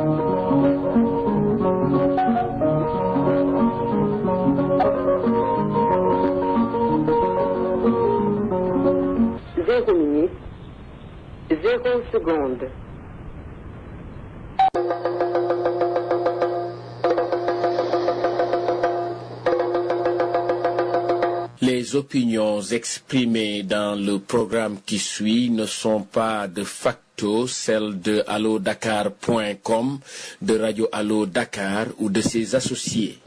Zéro minute, zéro seconde. Les opinions exprimées dans le programme qui suit ne sont pas de facto celles de allodakar.com, de Radio Allo Dakar ou de ses associés.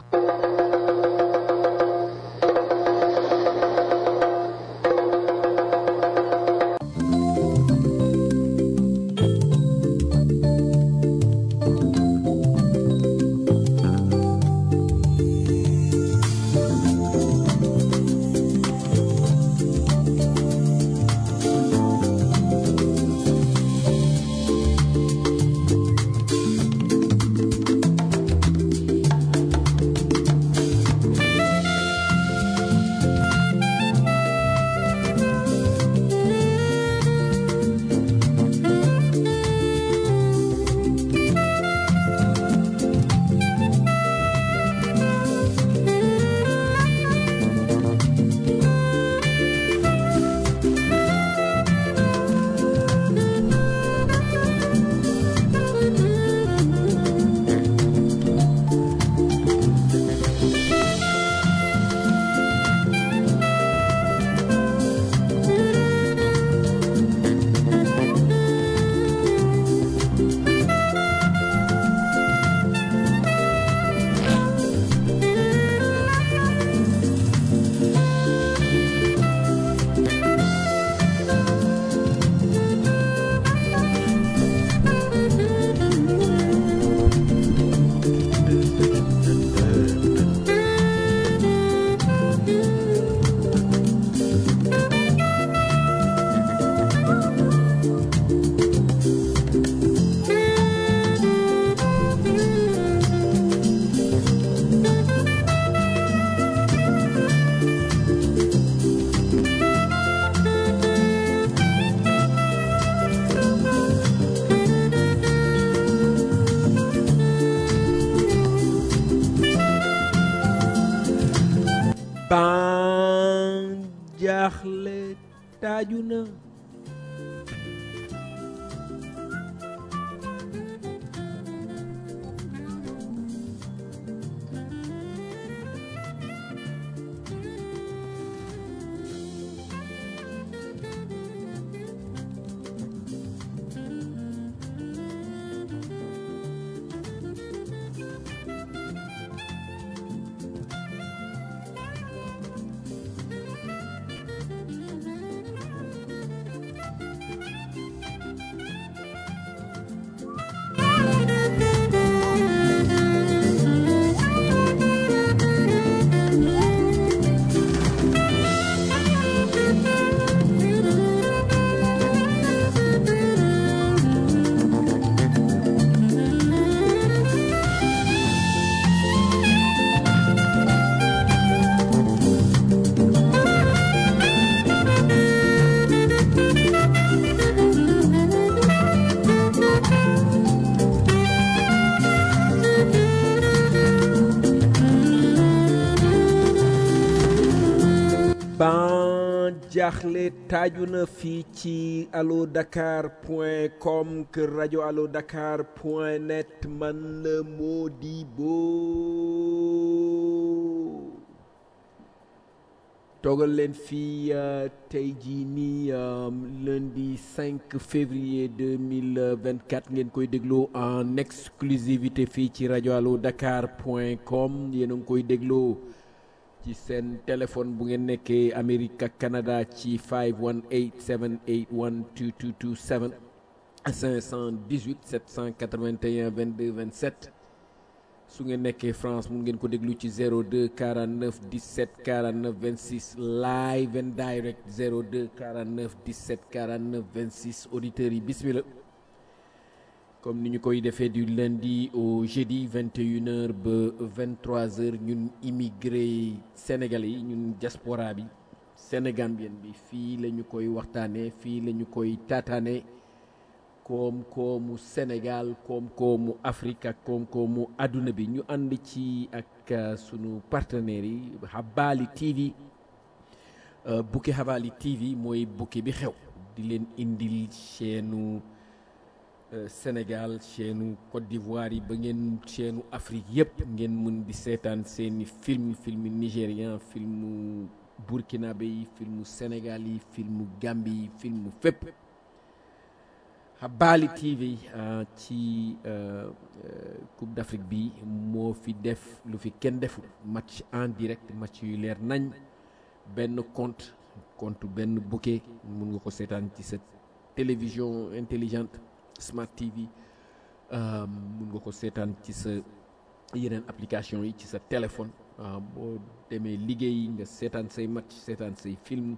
ban jaaxle taaju na ban jaaxle taaju na fii ci allo dakar point com kër rajo allo dakar point net man la Modibo toogal leen fii euh, tey jii nii euh, lundi 5 février 2024 ngeen koy dégloo en exclusivité fii ci rajo allo dakar point com yéen a ngi koy dégloo ci seen téléphone bu ngeen nekkee Amérique ak Canada ci 518 781 2227 518 781 22 27 su ngeen nekkee France mun ngeen ko déglu ci 02 49 17 49 26 live and direct 02 49 17 49 26 auditeurs yi bismillah comme ni ñu koy defee du lundi au jeudi 21h ba 23h ñun immigré sénégalais yi ñun diaspora bi sénégambien bi fii la ñu koy waxtaanee fii la ñu koy taataanee koom-koomu Sénégal koom-koomu Afrique ak koom-koomu àdduna bi ñu ànd ci ak uh, sunu partenaires yi Habali TV uh, bukki Habali TV mooy bukki bi xew di leen indil chaîne uh, Sénégal chaîne Côte d'Ivoire yi ba ngeen chaîne Afrique yëpp ngeen mën di seetaan seeni film film nigérian film burkinabé yi film Sénégal yi film Gambie yi film fépp Habali TV ci Coupe d'Afrique bi moo fi def lu fi kenn deful match en direct match yu leer nañ benn compte compte benn bouquet mun nga ko seetaan ci sa télévision intelligente Smart TV mun nga ko seetaan ci sa yeneen application yi ci sa téléphone boo demee liggéey nga seetaan say match seetaan say film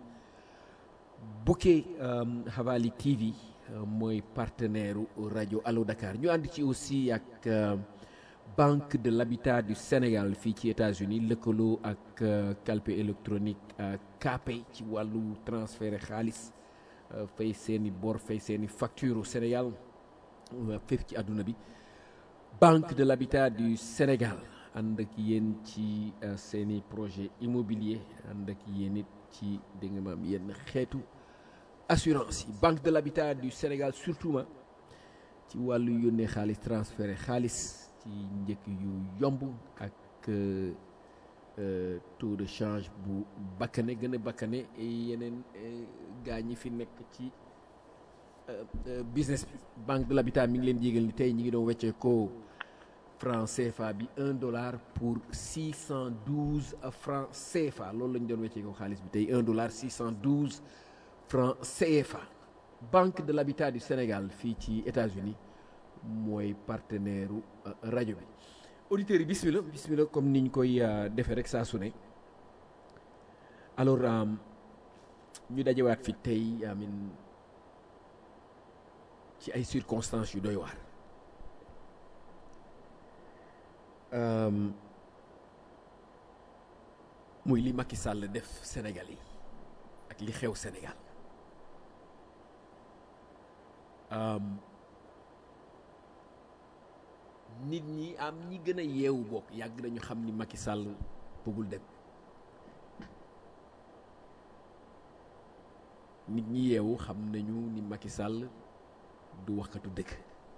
bouquet Habali TV mooy partenaire rajo Allo Dakar ñu ànd ci aussi ak Banque de l'Habitat du Sénégal fii ci États-Unis lëkkaloo ak calpe électronique Kpay ci wàllu transfert xaalis fay seeni bor fay seeni facture au Sénégal fépp ci àdduna bi Banque de l'Habitat du Sénégal ànd ak yéen ci seeni projet immobilier ànd ak yéen it ci dégg nga maam yenn xeetu assurance yi banque de l'habitat du Sénégal surtout ma ci wàllu yónnee xaalis transféré xaalis ci njëkk yu yomb ak taux de change bu bakkane gën a bakkane yeneen gaa ñi fi nekk ci business bi banque de l'habitat mi ngi leen yégal ni tey ñi ngi doon weccee ko franc CFA bi un dollar pour six cent douze franc CFA loolu la ñu doon weccee ko xaalis bi tey un dollar six cent douze franc CFA banque de l'habitat du Sénégal fii ci États-Unis mooy partenaire rajo bi auditeurs yi bismillah bismillah comme niñ koy defee rek saa su ne alors ñu dajewaat fi tey amin ci ay circonstances yu doy waar muy li Macky Sall def Sénégal yi ak li xew Sénégal nit ñi am ñi gën a yeewu bokk yàgg nañu xam ni Macky Sall bëggul dem nit ñi yeewu xam nañu ni Macky Sall du waxkatu dëkk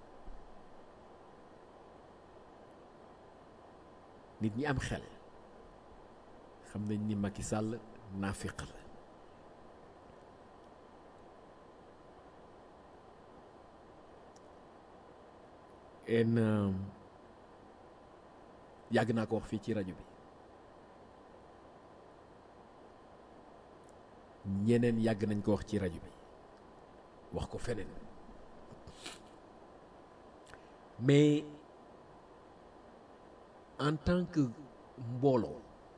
nit ñi am xel xam nañ ni Macky Sall naafiq la en yàgg naa ko wax fii ci rajo bi ñeneen yàgg nañ ko wax ci rajo bi wax ko feneen mais en tant que mbooloo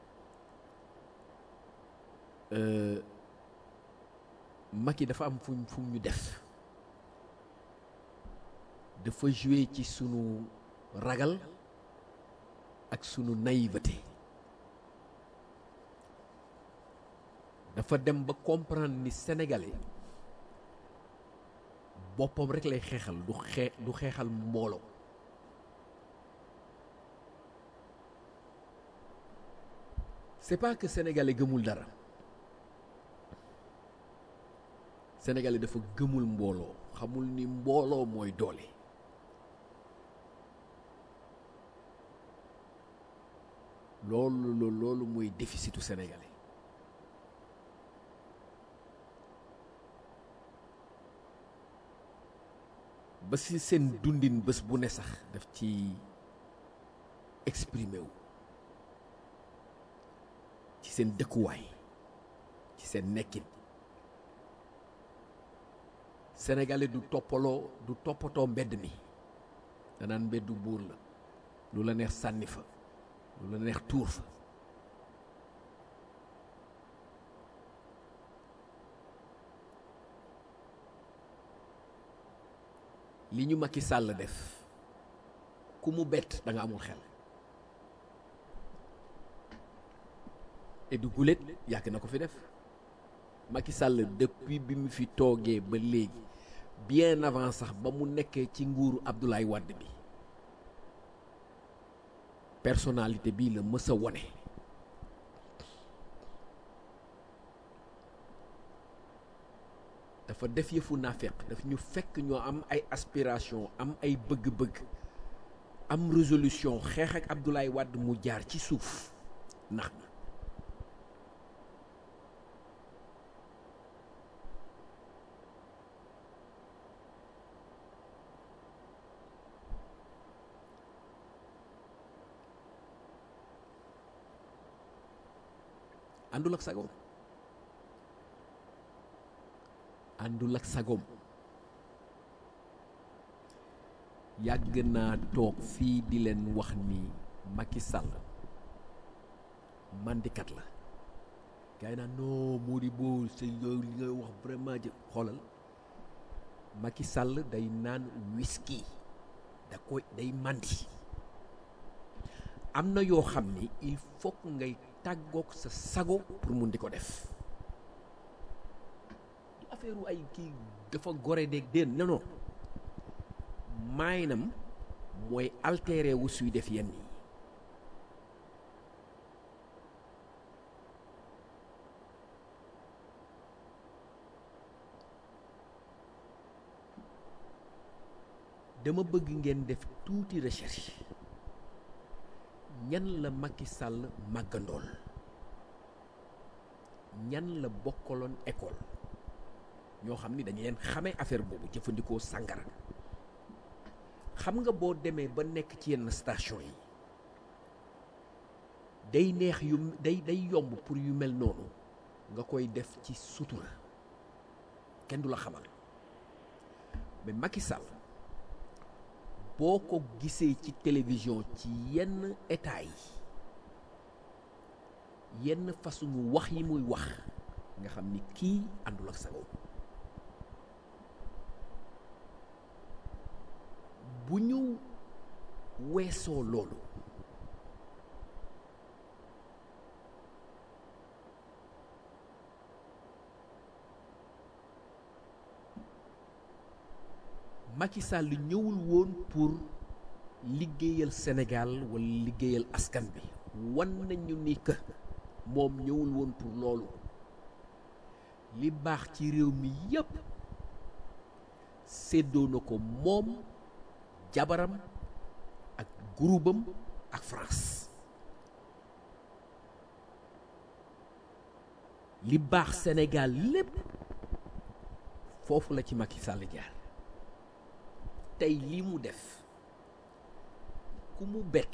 Macky dafa am fuñ fu ñu def dafa jouer ci sunu ragal ak sunu naïveté dafa dem ba comprendre ni sénégalais boppam rek lay xeexal du xee du xeexal mbooloo c'est pas que sénégalais gëmul dara sénégalais dafa gëmul mbooloo xamul ni mbooloo mooy doole loolu loolu mooy déficitu sénégalais ba si seen dundin bés bu ne sax daf ci exprimer wu ci seen dëkkuwaay ci seen nekkin sénégalais du toppaloo du toppatoo mbedd mi danaan mbeddu buur la lu la neex sànni fa lu la neex tuur fa li ñu Macky Sall def ku mu bett da nga amul xel et du gulet yàgg na ko fi def Macky Sall depuis bi mu fi toogee ba léegi bien avant sax ba mu nekkee ci nguuru Abdoulaye Wade bi personnalité bii la mës a wone dafa def yëfu naafeq daf ñu fekk ñoo am ay aspiration am ay bëgg-bëgg am résolution xeex ak Abdoulaye Wade mu jaar ci suuf ndax na àndul ak sagoom àndul ak sagoom yàgg naa toog fii di leen wax ni Macky Sall mandikat la gars yi naan non Modibo c'est yow li ngay wax vraiment jë xoolal Macky Sall day naan whisky da koy day mandi am na yoo xam ni il faut ngay tàggoog sa sago pour mun di ko def du affaire ay kii dafa gore deeg déen non non maayinam mooy altéré wu suy def yenn yi dama bëgg ngeen def tuuti recherche ñan la Macky Sall màggandool ñan la bokkaloon école ñoo xam ni dañu leen xamee affaire boobu jëfandikoo sàngara xam nga boo demee ba nekk ci yenn station yi day neex yu day day yomb pour yu mel noonu nga koy def ci sutura kenn du la xamal mais Macky Sall boo ko gisee ci télévision ci yenn état yi yenn façon wax yi muy wax nga xam ni kii àndul ak sago bu ñu weesoo loolu Macky Sall ñëwul woon pour liggéeyal Sénégal wala liggéeyal askan bi wan nañu ni que moom ñëwul woon pour loolu li baax ci réew mi yépp séddoo na ko moom jabaram ak groupam ak France li baax Sénégal lépp foofu la ci Macky Sall jaar tey lii mu def ku mu bett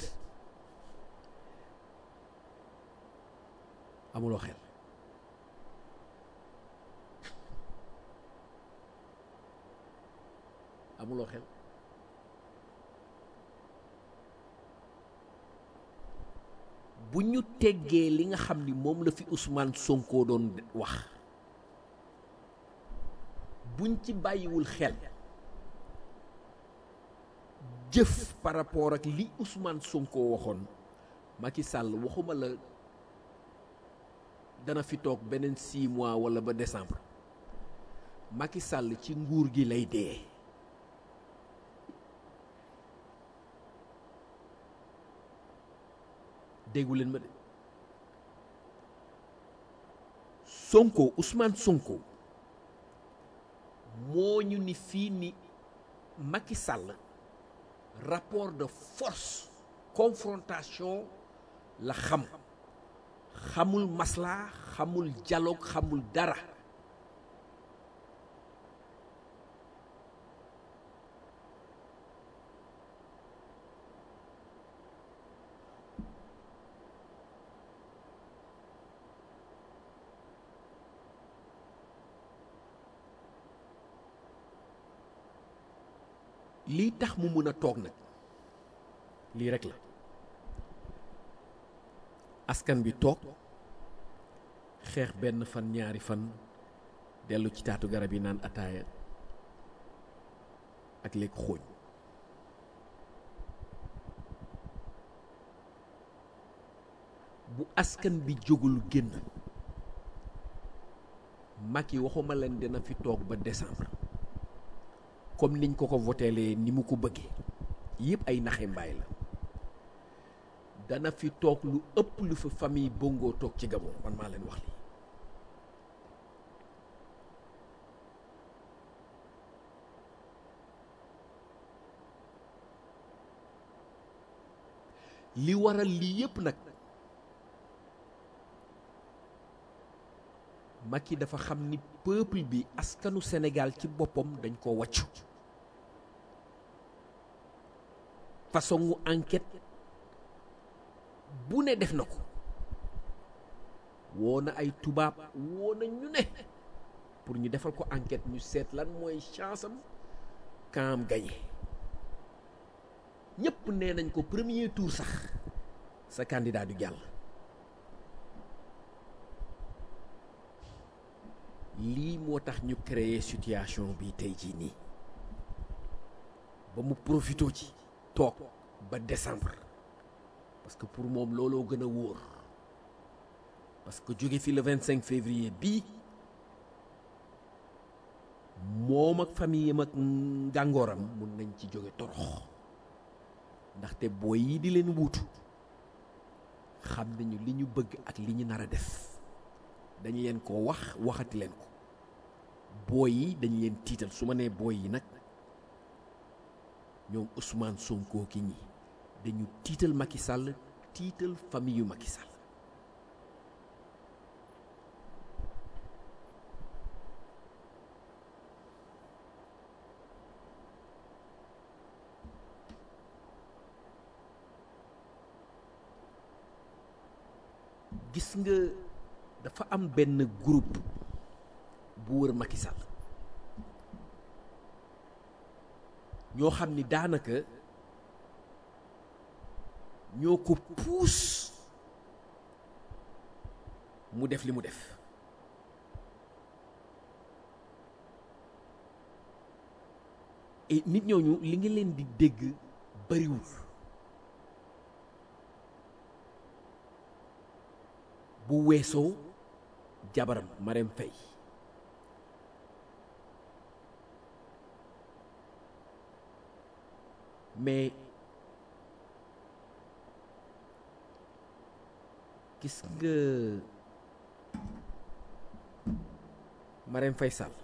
amuloo xel amuloo xel bu ñu teggee li nga xam ni moom la fi Ousmane Sonko doon wax buñ ci bàyyiwul xel jëf par rapport ak li Ousmane Sonko waxoon Macky Sall waxuma la dana fi toog beneen six mois wala ba décembre Macky Sall ci nguur gi lay dee déggu leen ma de Sonko Ousmane Sonko moo ñu ni fii ni Macky Sall rapport de force confrontation la xam xamul masla xamul dialogue xamul dara lii tax mu mën a toog nag lii rek la askan bi toog xeex benn fan ñaari fan dellu ci taatu garab yi naan ataaya ak lekk xooñ bu askan bi jógul génn mag yi waxuma leen dina fi toog ba décembre comme niñ ko ko voteelee ni mu ko bëggee yëpp ay naxe mbaay la dana fi toog lu ëpp lu fa famille Bongo toog ci Gabon man maa leen wax lii li waral lii yëpp nag Macky dafa xam ni peuple bi askanu Sénégal ci boppam dañ ko wàccu façon wu enquête bu ne def na ko woo na ay tubaab woo na ñu ne pour ñu defal ko enquête ñu seet lan mooy chance am kaam gagné ñëpp nee nañ ko premier tour sax sa candidat du jàll lii moo tax ñu créer situation bi tey jii nii ba mu profité ci toog ba décembre parce que pour moom looloo gën a wóor parce que jóge fi le 25 février bii moom ak famille am ak ngàngooram mun nañ ci jóge torox ndaxte booy yi di leen wuutu xam nañu li ñu bëgg ak li ñu nar a def dañ leen ko wax waxati leen ko booy yi dañ leen tiital su ma nee booy yi nag ñoom Ousmane Sonko ki ñi dañu tiital Macky Sall tiital famille yu Macky Sall gis nga dafa am benn groupe bu wër Macky Sall ñoo xam ni daanaka ñoo ko puus mu def li mu def et nit ñooñu li nga leen di dégg bariwul bu weesoo jabaram Marème Faye mais gis nga Marème Faye Sall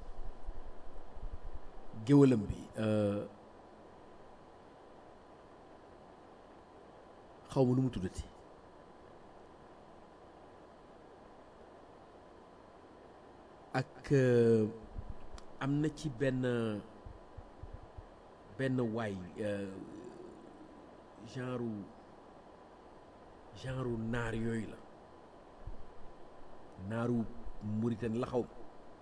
géwalam bi xaw ma nu mu tuddati ak am na ci benn benn waay genre genre naar yooyu la naaru Mauritanie la xaw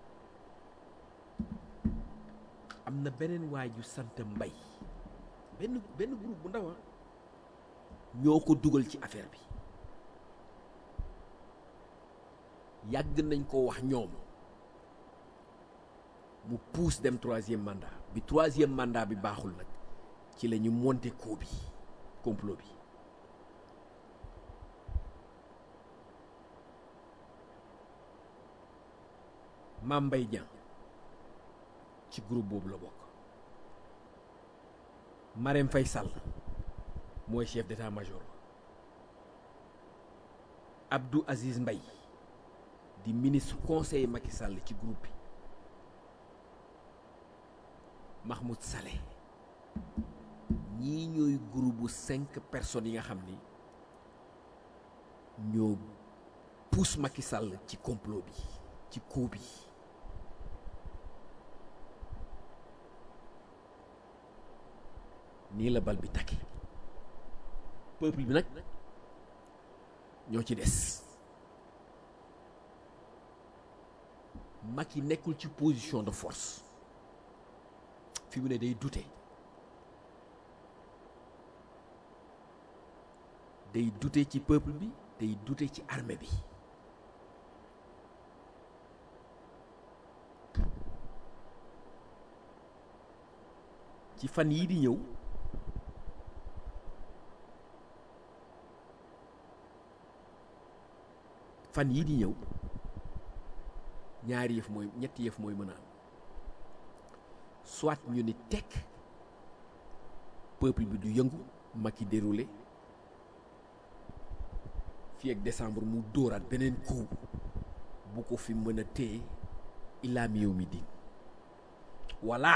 am na beneen waay ju sant mbay benn benn groupe bu ndaw ñoo ko dugal ci affaire bi yàgg nañ ko wax ñoom mu pousse dem troisième mandat bi troisième mandat bi baaxul nag ci la ñu monté coup bi complot bi Mame Mbaye Niang ci groupe boobu la bokk Marème Faye Sall mooy chef d'état-major Abdou Aziz Mbaye di ministre conseiller Macky Sall ci groupe bi Mahmoud Saleh ñii ñooy groupe bu cinq personnes yi nga xam ni ñoo pousse Macky Sall ci complot bi ci coup bi nii la bal bi takki peuple bi nag ñoo ci des Macky nekkul ci position de force fi mu ne day dute day dute ci peuple bi day dute ci armée bi ci fan yii di ñëw fan yii di ñëw ñaari yëf mooy ñetti yëf mooy mën a am soit ñu ni tekk peuple bi du yëngu Macky déroulé fii ak décembre mu dóoraat beneen coup bu ko fi mën a téye ilaa mi yow mi din voilà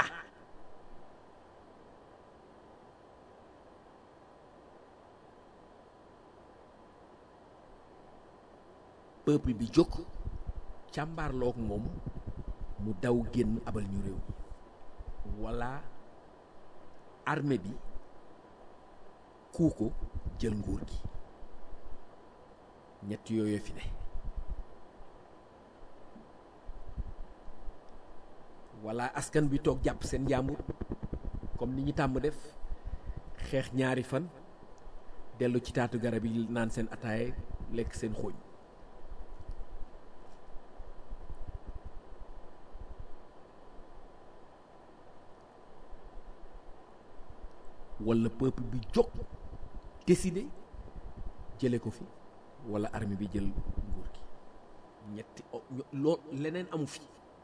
peuple bi jóg càmbaarloog moom mu daw génn abal ñu réew walla armée bi kuu ko jël nguur gi ñett yooyu fi ne walla askan bi toog jàpp seen njàmbur comme ni ñu tàmm def xeex ñaari fan dellu ci taatu garab yi naan seen ataaye lekk seen xooñ walla peuple bi jóg décidé jële ko fi walla armée bi jël nguur gi ñetti loo leneen amu fi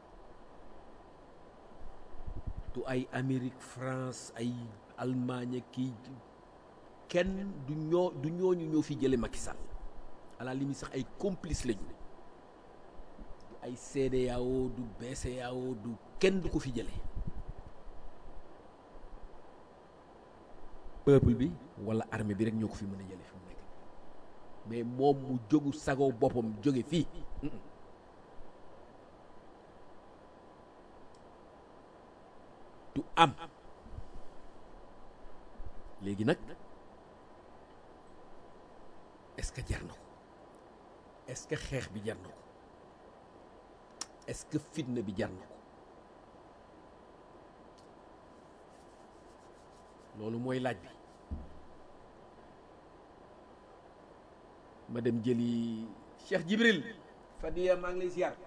du ay Amérique France ay Allemagne kii kenn du ñoo du ñooñu ñoo fi jële Macky Sall à la limite sax ay complice lañu du ay CEDEAO du BCEAO du kenn du ko fi jële peuple bi walla armée bi rek ñoo ko fi mën a jële fi mu nekk mais moom mu jógu sagoo boppam jóge fii du am léegi nag est-ce que jar na ko est-ce que xeex bi jar na ko est-ce que fitna bi jar na ko loolu mooy laaj bi ma dem jëli Cheikh Jibril Fadiya maa ngi lay ziar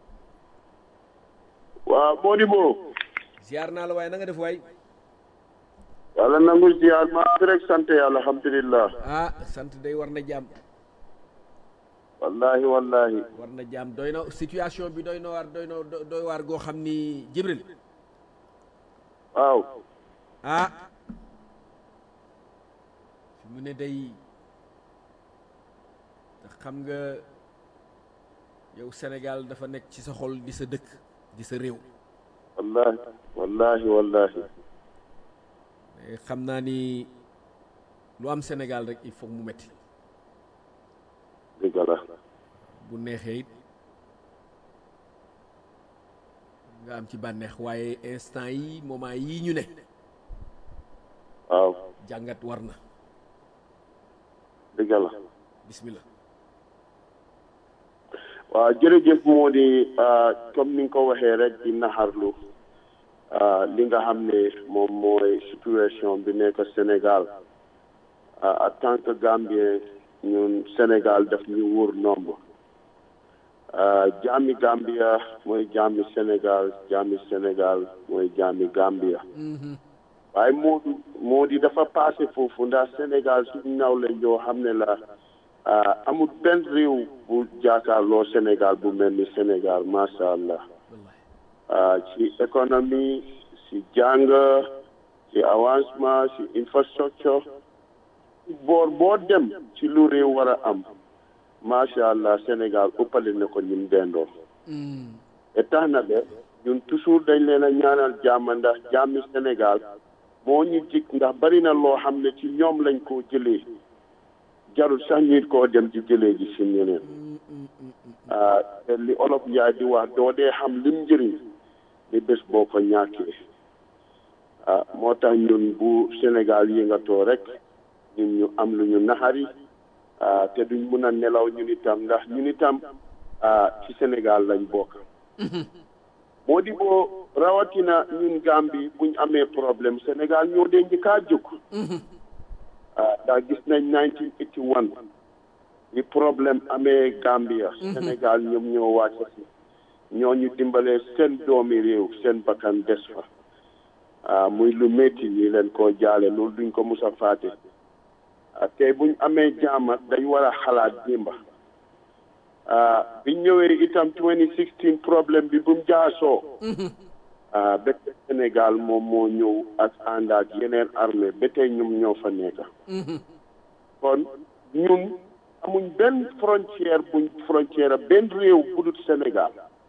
waaw Modibo ziar naa la waaye na nga def waay yàlla nangu ziar maa ngi rek sant yàlla alhamdulilah ah sant day war na jàmm wallahi wallahi war na jàmm doy na situation bi doy na waar doy na doy waar goo xam ni Jibril waaw ah fi mu ne day xam nga yow Sénégal dafa nekk ci sa xol di sa dëkk di sa réew wallahi wallahi wallahi xam naa ni lu am Sénégal rek il faut mu metti dëgg la bu neexee it nga am ci bànneex waaye instant yi moment yii ñu ne waaw jàngat war na dëgg la bismillah waaw jërëjëf moo di comme ni nga ko waxee rek di naxarlu li nga xam ne moom mooy situation bi nekk Sénégal en tant que Gambien ñun Sénégal daf ñu wóor nomb jaami Gambia mooy jaami Sénégal jaami Sénégal mooy jaami Gambia waaye moo di moo di dafa passé foofu ndax Sénégal suñu naw lañ yoo xam ne la amul benn réew bu jaakaarloo Sénégal bu mel ni Sénégal macha allah ci économie ci jàng ci avancement ci infrastructure boor boo dem ci lu réew war a am macha allah Sénégal ëppale na ko ñim dendoo et tax na de ñun toujours dañ leen a ñaanal jàmm ndax jàmmi Sénégal moo ñu jik ndax bari na loo xam ne ci ñoom lañ koo jëlee jarul sax ñuy koo dem di jëlee ji si ñeneen te li olof njaay di wax doo dee xam lim njëriñ li bés boo ko ñàkkee ah moo tax ñun bu Sénégal yëngatoo rek ñun ñu am lu ñu naxari te duñ mun a nelaw ñun itam ndax ñun itam ci Sénégal lañ bokk moo di boo rawatina ñun Gambie buñ amee problème Sénégal ñoo dee njëkkaa jóg ndax gis nañ 1981 li problème amee Gambia Sénégal ñoom ñoo wàcc si ñoo ñu dimbalee seen doomi réew seen bakkan des fa muy lu métti ñi leen koo jaale loolu duñ ko mus a faate tey buñ amee jaama dañ war a xalaat dimba biñ ñëwee itam 2016 problème bi bu mu jaasoo ba tey Sénégal moom moo ñëw ak ànd ak yeneen armée ba tey ñoom ñoo fa nekk kon ñun amuñ benn frontière buñ frontière benn réew bu dul Sénégal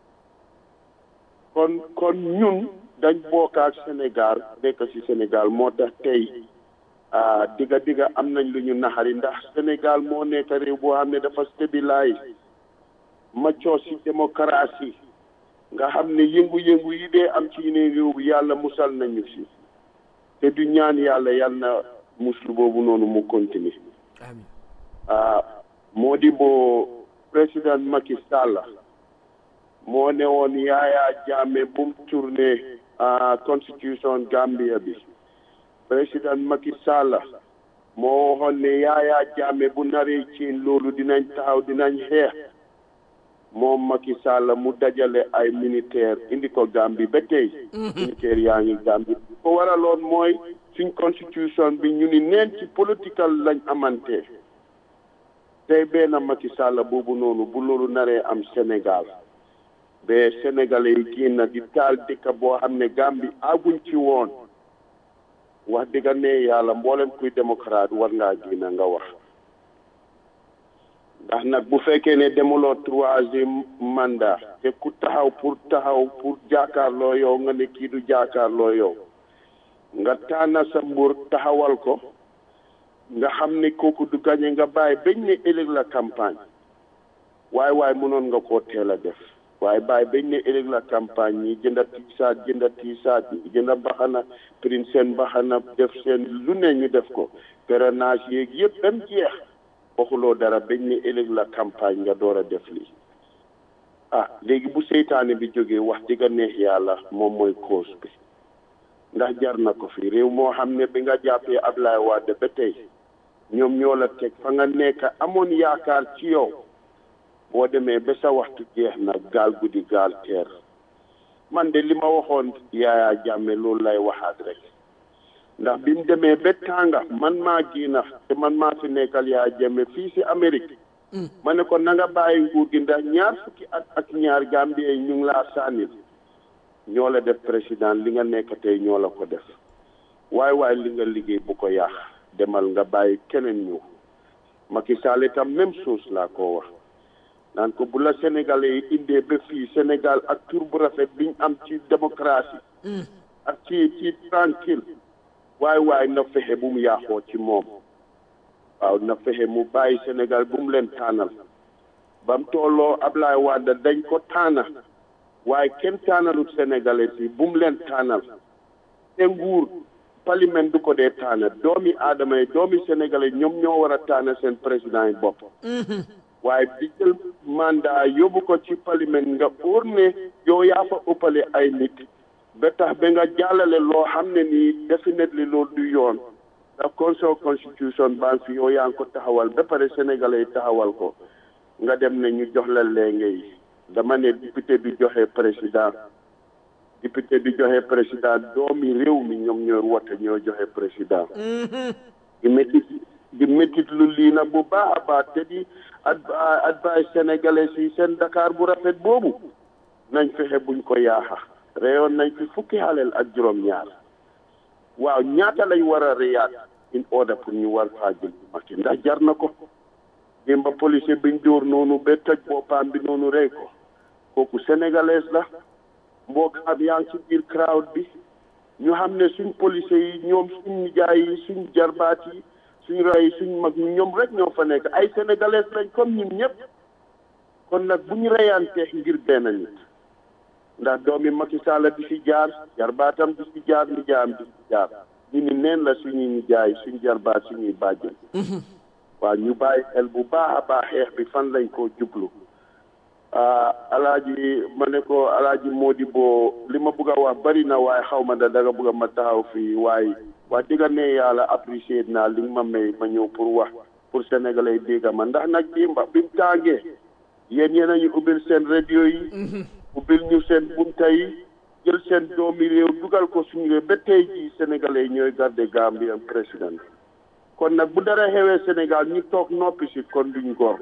kon kon ñun dañ bokk ak Sénégal nekk ci Sénégal moo tax tey digga digga am nañ lu ñu naxari ndax Sénégal moo nekk réew boo xam ne dafa stabilise maccoo ci démocratie nga xam ne yëngu-yëngu yi dee am ci yeneen réew bi yàlla musal nañu ci te du ñaan yàlla yàlla na muslu boobu noonu mu continuer moo di boo président Macky Sall moo ne woon Yaya Jammeh bu mu tourné constitution Gambia bi président Macky Sall moo waxoon ne Yaya Jammeh bu naree ci loolu dinañ taxaw dinañ xeex moom Macky Sall mu dajale ay militaire indi ko Gambie ba tey militaire yaa ngi Gambie ko waraloon mooy suñ constitution bi ñu ni neen ci political lañ amante tey benn Macky Sall boobu noonu bu loolu naree am Sénégal ba sénégalais yi génn di taal dëkk boo xam ne Gambie aguñ ci woon wax dëgg ne yàlla mboolem kuy démocrate war ngaa génn nga wax ndax nag bu fekkee ne demuloo troisième mandat te ku taxaw pour taxaw pour jaakaarloo yow nga ne kii du jaakaarloo yow nga tànna sa mbur taxawal ko nga xam ne kooku du gañe nga bàyyi bañ ne ëllëg la campagne waaye waaye mënoon nga koo teel a def waaye bàyyi bañ ne ëllëg la campagne ñi jënda tiisaat jënda tiisaat jënda baxana print seen baxana def seen lu ne ñu def ko parrainage yeeg yëpp dem jeex waxuloo dara bañ ne ëllëg la campagne nga door a def lii ah léegi bu seytaane bi jógee wax dëgg neex yàlla moom mooy cause bi ndax jar na ko fi réew moo xam ne bi nga jàppee Ablaye Wade ba tey ñoom ñoo la teg fa nga nekk amoon yaakaar ci yow boo demee ba sa waxtu jeex na gaal guddi gaal teer man de li ma waxoon Yaya Jammeh loolu lay waxaat rek ndax bi mu demee ba tànga man maa génn te man maa fi nekkal Yaya Jammeh fii si Amérique ma ne ko na nga bàyyi nguur gi ndax ñaar fukki at ak ñaar Gambie ñu ngi laa sànnil ñoo la def président li nga nekk tey ñoo la ko def waaye waaye li nga liggéey bu ko yàq demal nga bàyyi keneen ñëw Macky Sall itam même chose laa ko wax naan ko bu la sénégalais yi indee ba fii Sénégal ak tur bu rafet biñ am ci démocratie ak ci ci tranquille waaye waaye na fexe bu mu yàqoo ci moom waaw na fexe mu bàyyi Sénégal bu mu leen tànnal ba mu tolloo Ablaye Wade dañ ko tànna waaye kenn tànnalut sénégalais yi bu mu leen tànnal te nguur parlement du ko dee tànna doomi aadama yi doomi sénégalais ñoom ñoo war a tànna seen président yi bopp waaye di jël mandat yóbbu ko ci parlement nga óor ne yow yaa fa ëppale ay nit ba tax ba nga jàllale loo xam ne nii definitely loolu du yoon ndax conseil constitution baa fi yow yaa ngi ko taxawal ba pare sénégalais yi taxawal ko nga dem ne ñu jox la léenge yi dama ne député bi joxe président député bi joxe président doomi réew mi ñoom ñooy wote ñoo joxe président di métit di métit lu lii nag bu baax a baax te di advice sénégalais yi seen Dakar bu rafet boobu nañ fexe buñ ko yaaxa reyoon nañ fi fukki xaleel ak juróom-ñaar waaw ñaata lañ war a reyaat in order pour ñu war faa jël Macky ndax jar na ko démba policier biñ dóor noonu ba toj boppam bi noonu rey ko kooku sénégalaise la mbookaam yaa ngi ci biir crowd bi ñu xam ne suñ policier yi ñoom suñ nijaay yi suñ jarbaat yi suñ ray suñ mag ñoom rek ñoo fa nekk ay sénégalais lañ comme ñun ñëpp kon nag bu ñu reyantee ngir benn nit ndax doomi Macky Sall di fi jaar jarbaatam di fi jaar nijaayam di fi jaar ñu ni neen la suñuy nijaay suñ jarbaat suñuy bàjjen waaw ñu bàyyi xel bu baax a baax xeex bi fan lañ koo jublu alaaji ma ne ko alaaji Mody boo li ma bëgg a wax bari na waaye xaw ma da danga bëgg a ma taxaw fii waaye wax dëgg ne yàlla apprécié naa li nga ma may ma ñëw pour wax pour sénégalais dégg ma ndax nag dimba bi mu tàngee yéen yéen a ñu ubbil seen radio yi ubbil ñu seen bunta yi jël seen doomi réew dugal ko suñu réew ba tey jii sénégalais yi ñooy garde Gambien président kon nag bu dara xewee Sénégal ñu toog noppi si kon duñ gor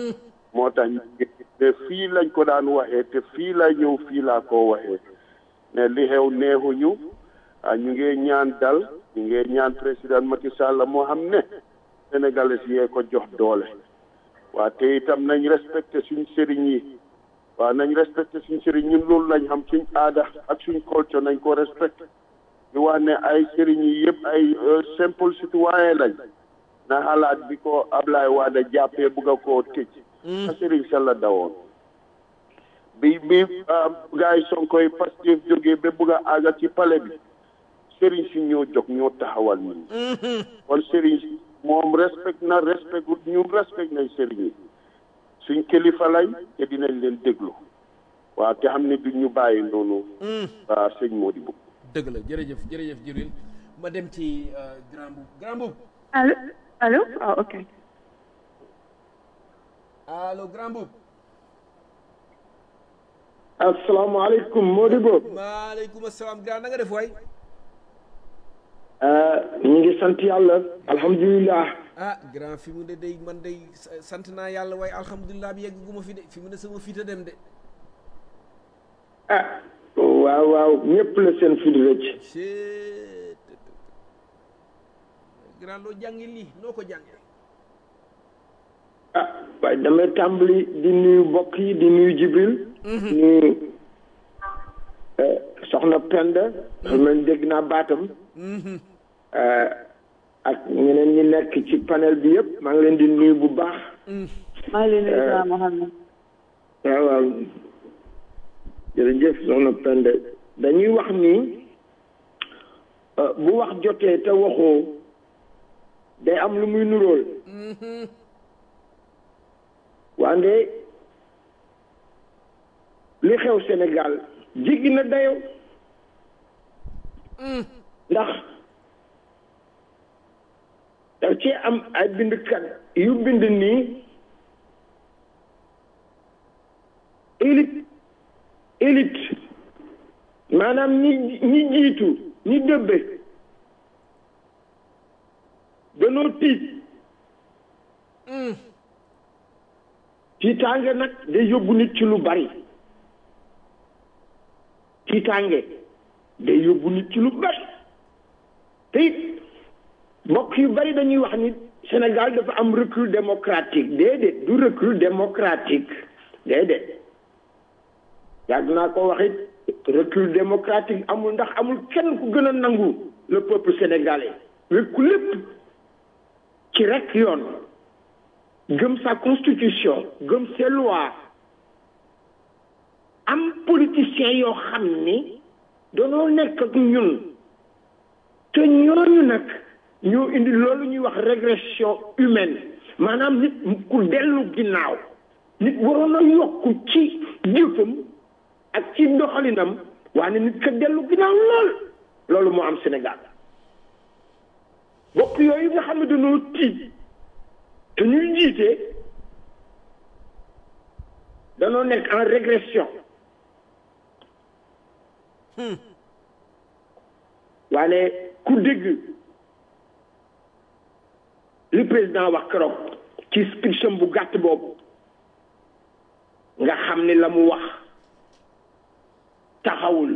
moo tax te fii lañ ko daan waxee te fii la ñëw fii laa ko waxee ne li xew neexuñu ñu ngi ñaan dal ñu ngi ñaan président Macky Sall moo xam ne sénégalais yee ko jox doole waa te itam nañ respecté suñ sëriñ yi waaw nañ respecté suñ sëriñ ñun loolu lañ xam suñ aada ak suñ culture nañ ko respecté di wax ne ay sëriñ yi yëpp ay simple citoyen lañ na xalaat bi ko Ablaye Wade jàppee bugg a koo tëj a sëriñ sa la dawoon bi bi gars yi Sonko yi Pastef jógee ba bugg a àgga ci palais bi sëriñ si ñoo jóg ñoo taxawal nit ñi kon sëriñ si moom respect na respect ñun respect nañ sëriñ yi suñ kilifa lañ te dinañ leen déglu waaw te xam ne duñ ñu bàyyi noonu waa sëñ Modibo dëgg la jërëjëf jërëjëf Jibril ma dem ci grand boub grand boub allo allo ah ok allo grand boub asalaamaaleykum Modibo maaleykum asalaam grand na nga def waay ñu ngi sant yàlla alhamdulilah ah grand fi mu ne day man day sant naa yàlla waaye alhamdulilah bi yegg gu ma fi de fi mu ne sama fiita dem de ah waaw waaw ñëpp la seen fi di rëcc chet grand loo jàngi lii noo ko jànge ah waaye damay tàmbali di nuyu mbokk yi di nuyu Jibril nuyu soxna Penda xam nañ dégg naa baatam ak ñeneen ñi nekk ci panel bi yëpp maa ngi leen di nuyu bu baax maa ngi leen di nuyu Mohamed waaw waaw jërëjëf soxna Penda dañuy wax ni bu wax jotee te waxoo day am lu muy nuróol wande li xew Sénégal jéggi na dayo ndax daf ci am ay bindkat yu bind nii élite élite maanaam ñi ñi jiitu ñi dëbbe danoo tiit tiitaange nag day yóbbu nit ci lu bari tiitaange day yóbbu nit ci lu bari te it mbokk yu bari dañuy wax ni Sénégal dafa am recul démocratique déedéet du recul démocratique déedéet yàgg naa ko wax it recul démocratique amul ndax amul kenn ku gën a nangu le peuple sénégalais wekku lépp ci rek yoon gëm sa constitution gëm ses lois am politiciens yoo xam ni danoo nekk ak ñun te ñooñu nag ñoo indi loolu ñuy wax régression humaine maanaam nit ku dellu ginnaaw nit waroon a yokku ci jëfam ak ci doxalinam waaye nit ka dellu ginnaaw lool loolu moo am Sénégal bokk yooyu nga xam ne dañoo tiit te ñuy jiite danoo nekk en régression waane ku dégg li président wax keroog ci speech bu gàtt boobu nga xam ni la mu wax taxawul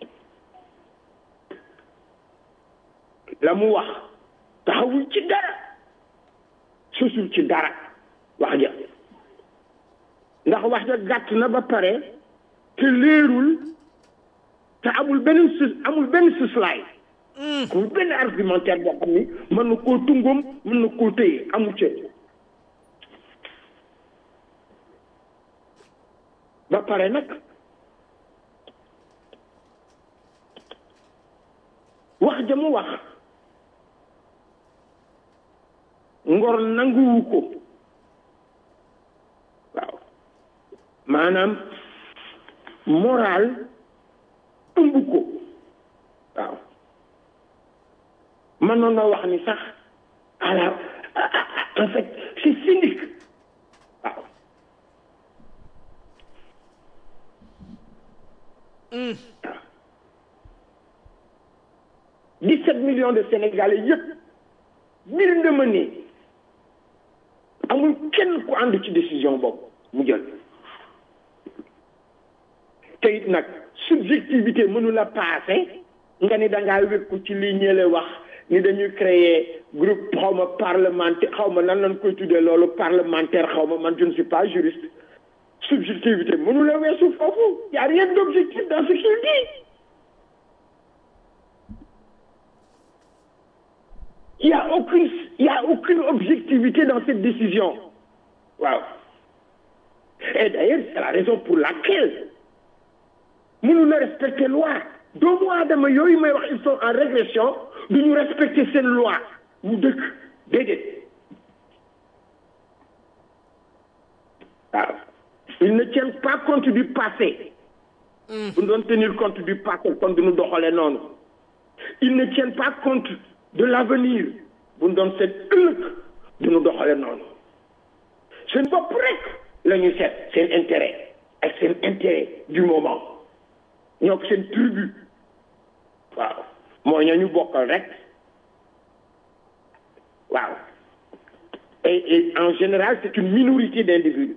la mu wax taxawul ci dara susul ci dara wax ja ndax wax ja gàtt na ba pare te leerul te amul benn sus amul benn suslaay amul benn argumentaire boo xam ni mën na koo tungoom mën na koo téye amul ca ba pare nag wax ja mu wax ngor nanguwu ko waaw maanaam moral ëmb ko waaw mënoon na wax ni sax alors en fait c'est cynique waaw dix-sept millions de Sénégalais yëpp bir nga ma ni amul kenn ku ànd ci décision boobu mu jël te it nag subjectivité mënu la passé nga ni da ngaa wékku ci li ñële wax ni dañuy créer groupe xaw ma parlementaire xaw ma nan lañ koy tuddee loolu parlementaire xaw ma man je ne suis pas juriste subjectivité mënu la weesu foofu y a rien d'objectif dans ce qu'il dit il y a aucune il y a aucune objectivité dans cette décision waaw et d'ailleurs c'est la raison pour laquelle mënu la respecter loi doomu aadama yooyu may wax ils sont en régression du ñu respecter seen loi mu dëkk déedéet waaw ils ne tiennent pas compte du passé bu ñu doon tenir compte du passé kon du ñu doxalee noonu ils ne tiennent pas compte de l'avenir bu ñu doon seet ëllëg du ñu doxalee noonu seen bopp rek la ñuy seet seen intérêt ak seen intérêt du moment ñoo ko seen tribu waaw mooy ñoo ñu bokkal rek waaw et et en général c'est une minorité d'individus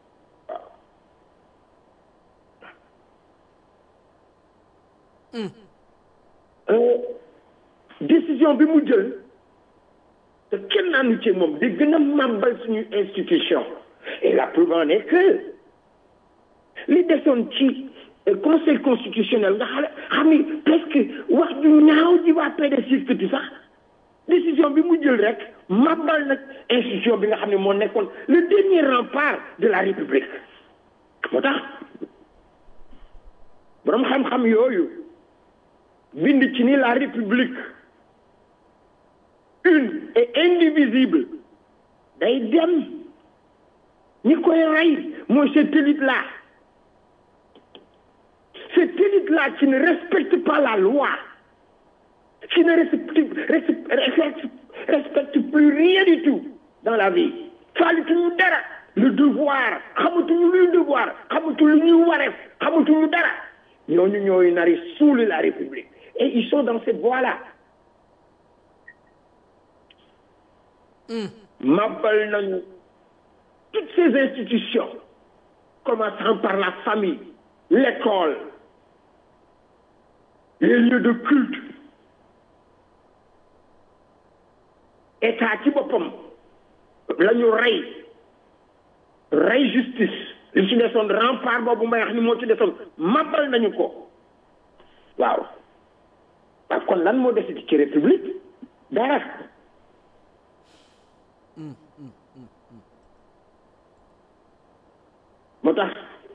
waaw décision bi mu jël te kenn naanu ci moom di gën a màmbal suñu institution et la preuve en est que li desoon ci conseil constitutionnel nga xam xam ni presque wax ju ñaaw ji waa PDS yëkkati sax décision bi mu jël rek màbbal nag institution bi nga xam ne moo nekkoon le dernier rempart de la république moo tax boroom xam-xam yooyu bind ci ni la république une et indivisible day dem ñi koy rey mooy cette élite là cette élite là qui ne respecte pas la loi qui ne respecte, respecte, respecte plus rien du tout dans la vie faalituñu dara le devoir xamatuñu luy devoir xamatuñu lu ñuy wareef xamatuñu dara ñooñu ñooy nari suuli la république et ils sont dans cette voie là mabal nañu toutes ces institutions commençant par la famille l'école les lieux de culte état ci boppam la ñu rey rey justice li ci desoon rempart boobu may wax ni moo ci desoon mabal nañu ko waaw waaw kon lan moo desiti ci république dara moo tax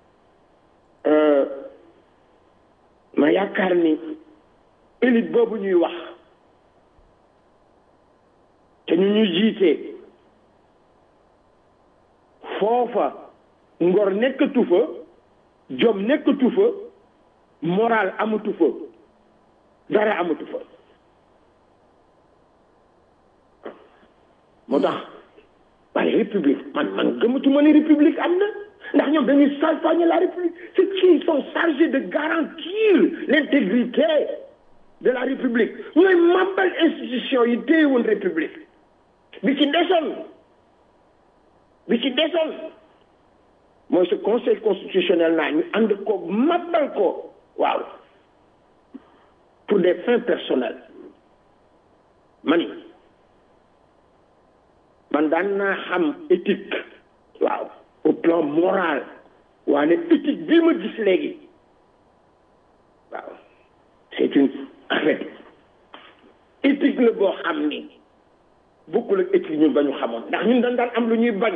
ma yaakaar ni élite boobu ñuy wax te ñu ñu jiite foofa ngor nekkatu fa jom nekkatu fa moral amatu fa dara amatu fa moo tax waaye république man man gëmatuma ni république am na ndax ñoom dañuy salfaañe la république c'est qui sont chargés de garantir l'intégrité de la république ñooy màbbal institution yi téye woon république bi ci desoon bi ci desoon mooy ce conseil constitutionnel naa ñu ànd ko màbbal ko waaw pour des fins personnelles mani man daan naa xam éthique waaw au plan moral waane éthique bii ma gis léegi waaw c'est une en fait éthique la boo xam ni bokkul ak éthique ñun ba ñu xamoon ndax ñun dañ daan am lu ñuy bañ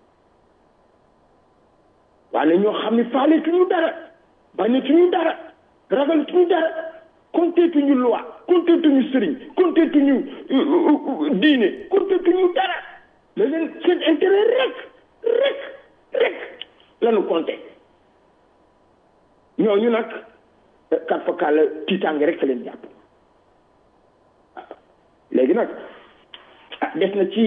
waane ñoo xam ni faaleetuñu dara bañatuñu dara ragalatuñu dara konteetuñu loi konteetuñu sëriñ konteetuñu diine konteetuñu dara mais leen seen intérêt rek rek rek lanu compté ñooñu nag kat fakal tiitaange rek leen jàpp waaw léegi nag ah des na ci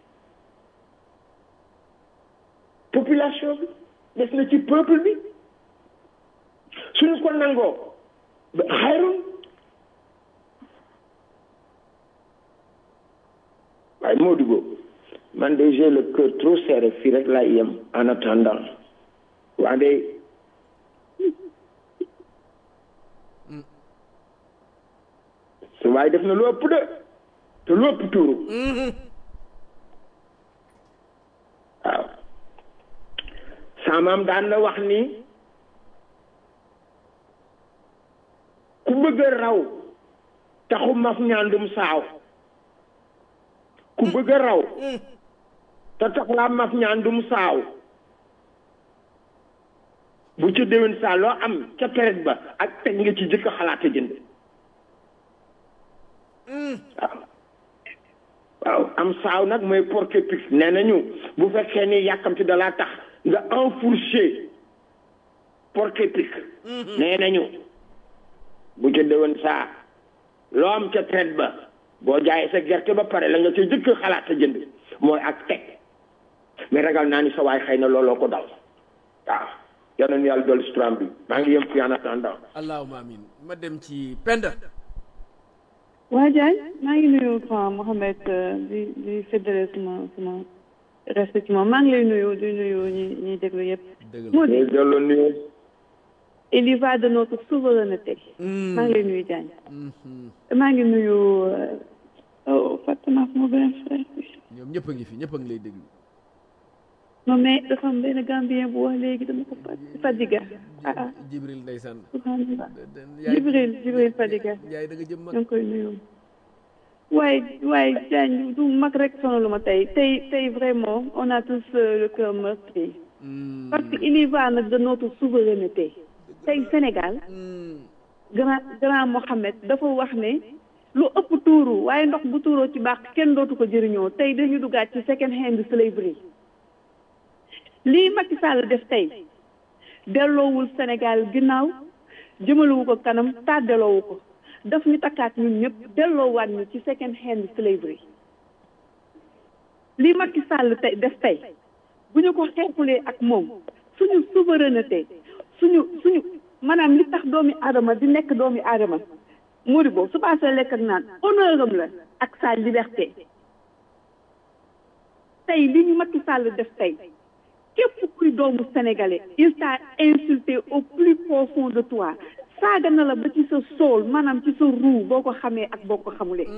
population bi des na ci peuple bi suñu ko nangoo ba xayrun waaye moo duggo man de j'ai le cœur trop serré fii rek laa yem en attendant wante waaye def na lu ëpp de te lu ëpp tuuru waaw saamaam daan na wax ni ku bëgg a raw taxu maf ñaandum saaw ku bëgg a raw te tax laa maf ñaandum saaw bu ca déwén saa loo am ca période ba ak teg nga ci jëkk xalaat a jënd waaw waaw am saaw nag mooy porte pix nee nañu bu fekkee ni yàkkamti dalaa tax nga enfourché porte pix nee nañu bu ca déwén saa loo am ca traite ba boo jaayee sa gerte ba pare la nga ca jëkk xalaat a jënd mooy ak teg mais ragal naa ni sa waay xëy na looloo ko dal waaw yal na nu yàlla dolli suturam bi maa ngi yem fi en attendant allahuma amin ma dem ci penda waa Diagne maa ngi nuyu grand Mohamed di di fédéré suma suma respect ci moom maa ngi lay nuyu di nuyu ñi ñuy déglu yëpp dëgg la moo di ñu delloo nuyu il y va de notre souveraineté maa ngi lay nuyu Diagne maa ngi nuyu oh fàtte naa sama benn frère bi ñoom ñëpp a ngi fi ñëpp a ngi lay déglu non mais dafa am benn Gambien bu wax léegi dama ko fàtte Fadiga ah ah jibril ndeysaan subhanallah yaay Jibril Jibril Fadiga yaay da nga jëm mag ñoo ngi koy nuyu waaye waaye Diagne du mag rek sonalu ma tey tey tey vraiment on a tous euh, le cœur meurtri Hmm. parce que il y va nag de notre souveraineté tey Sénégal Hmm. grand grand Mohamed dafa wax ne lu ëpp tuuru waaye ndox bu tuuroo ci baax kenn dootu ko jëriñoo tey dañu duggaat ci second hand slavery lii Macky Sall def tey delloowul Sénégal ginnaaw jëmalewu ko kanam tàddeloowu ko daf ñu takkaat ñun ñëpp delloowaat ñu ci second hand slavery lii Macky Sall tey def tey bu ñu ko xeexulee ak moom suñu souveraineté suñu suñu maanaam li tax doomi aadama di nekk doomi aadama muri boobu su paasee lekk ak naan honneur am la ak sa liberté tey li ñu Macky Sall def tey képp kuy doomu sénégalais il t'a insulté au plus profond de toi saaga na la ba ci sa sool maanaam ci sa ruu boo ko xamee ak boo ko xamulee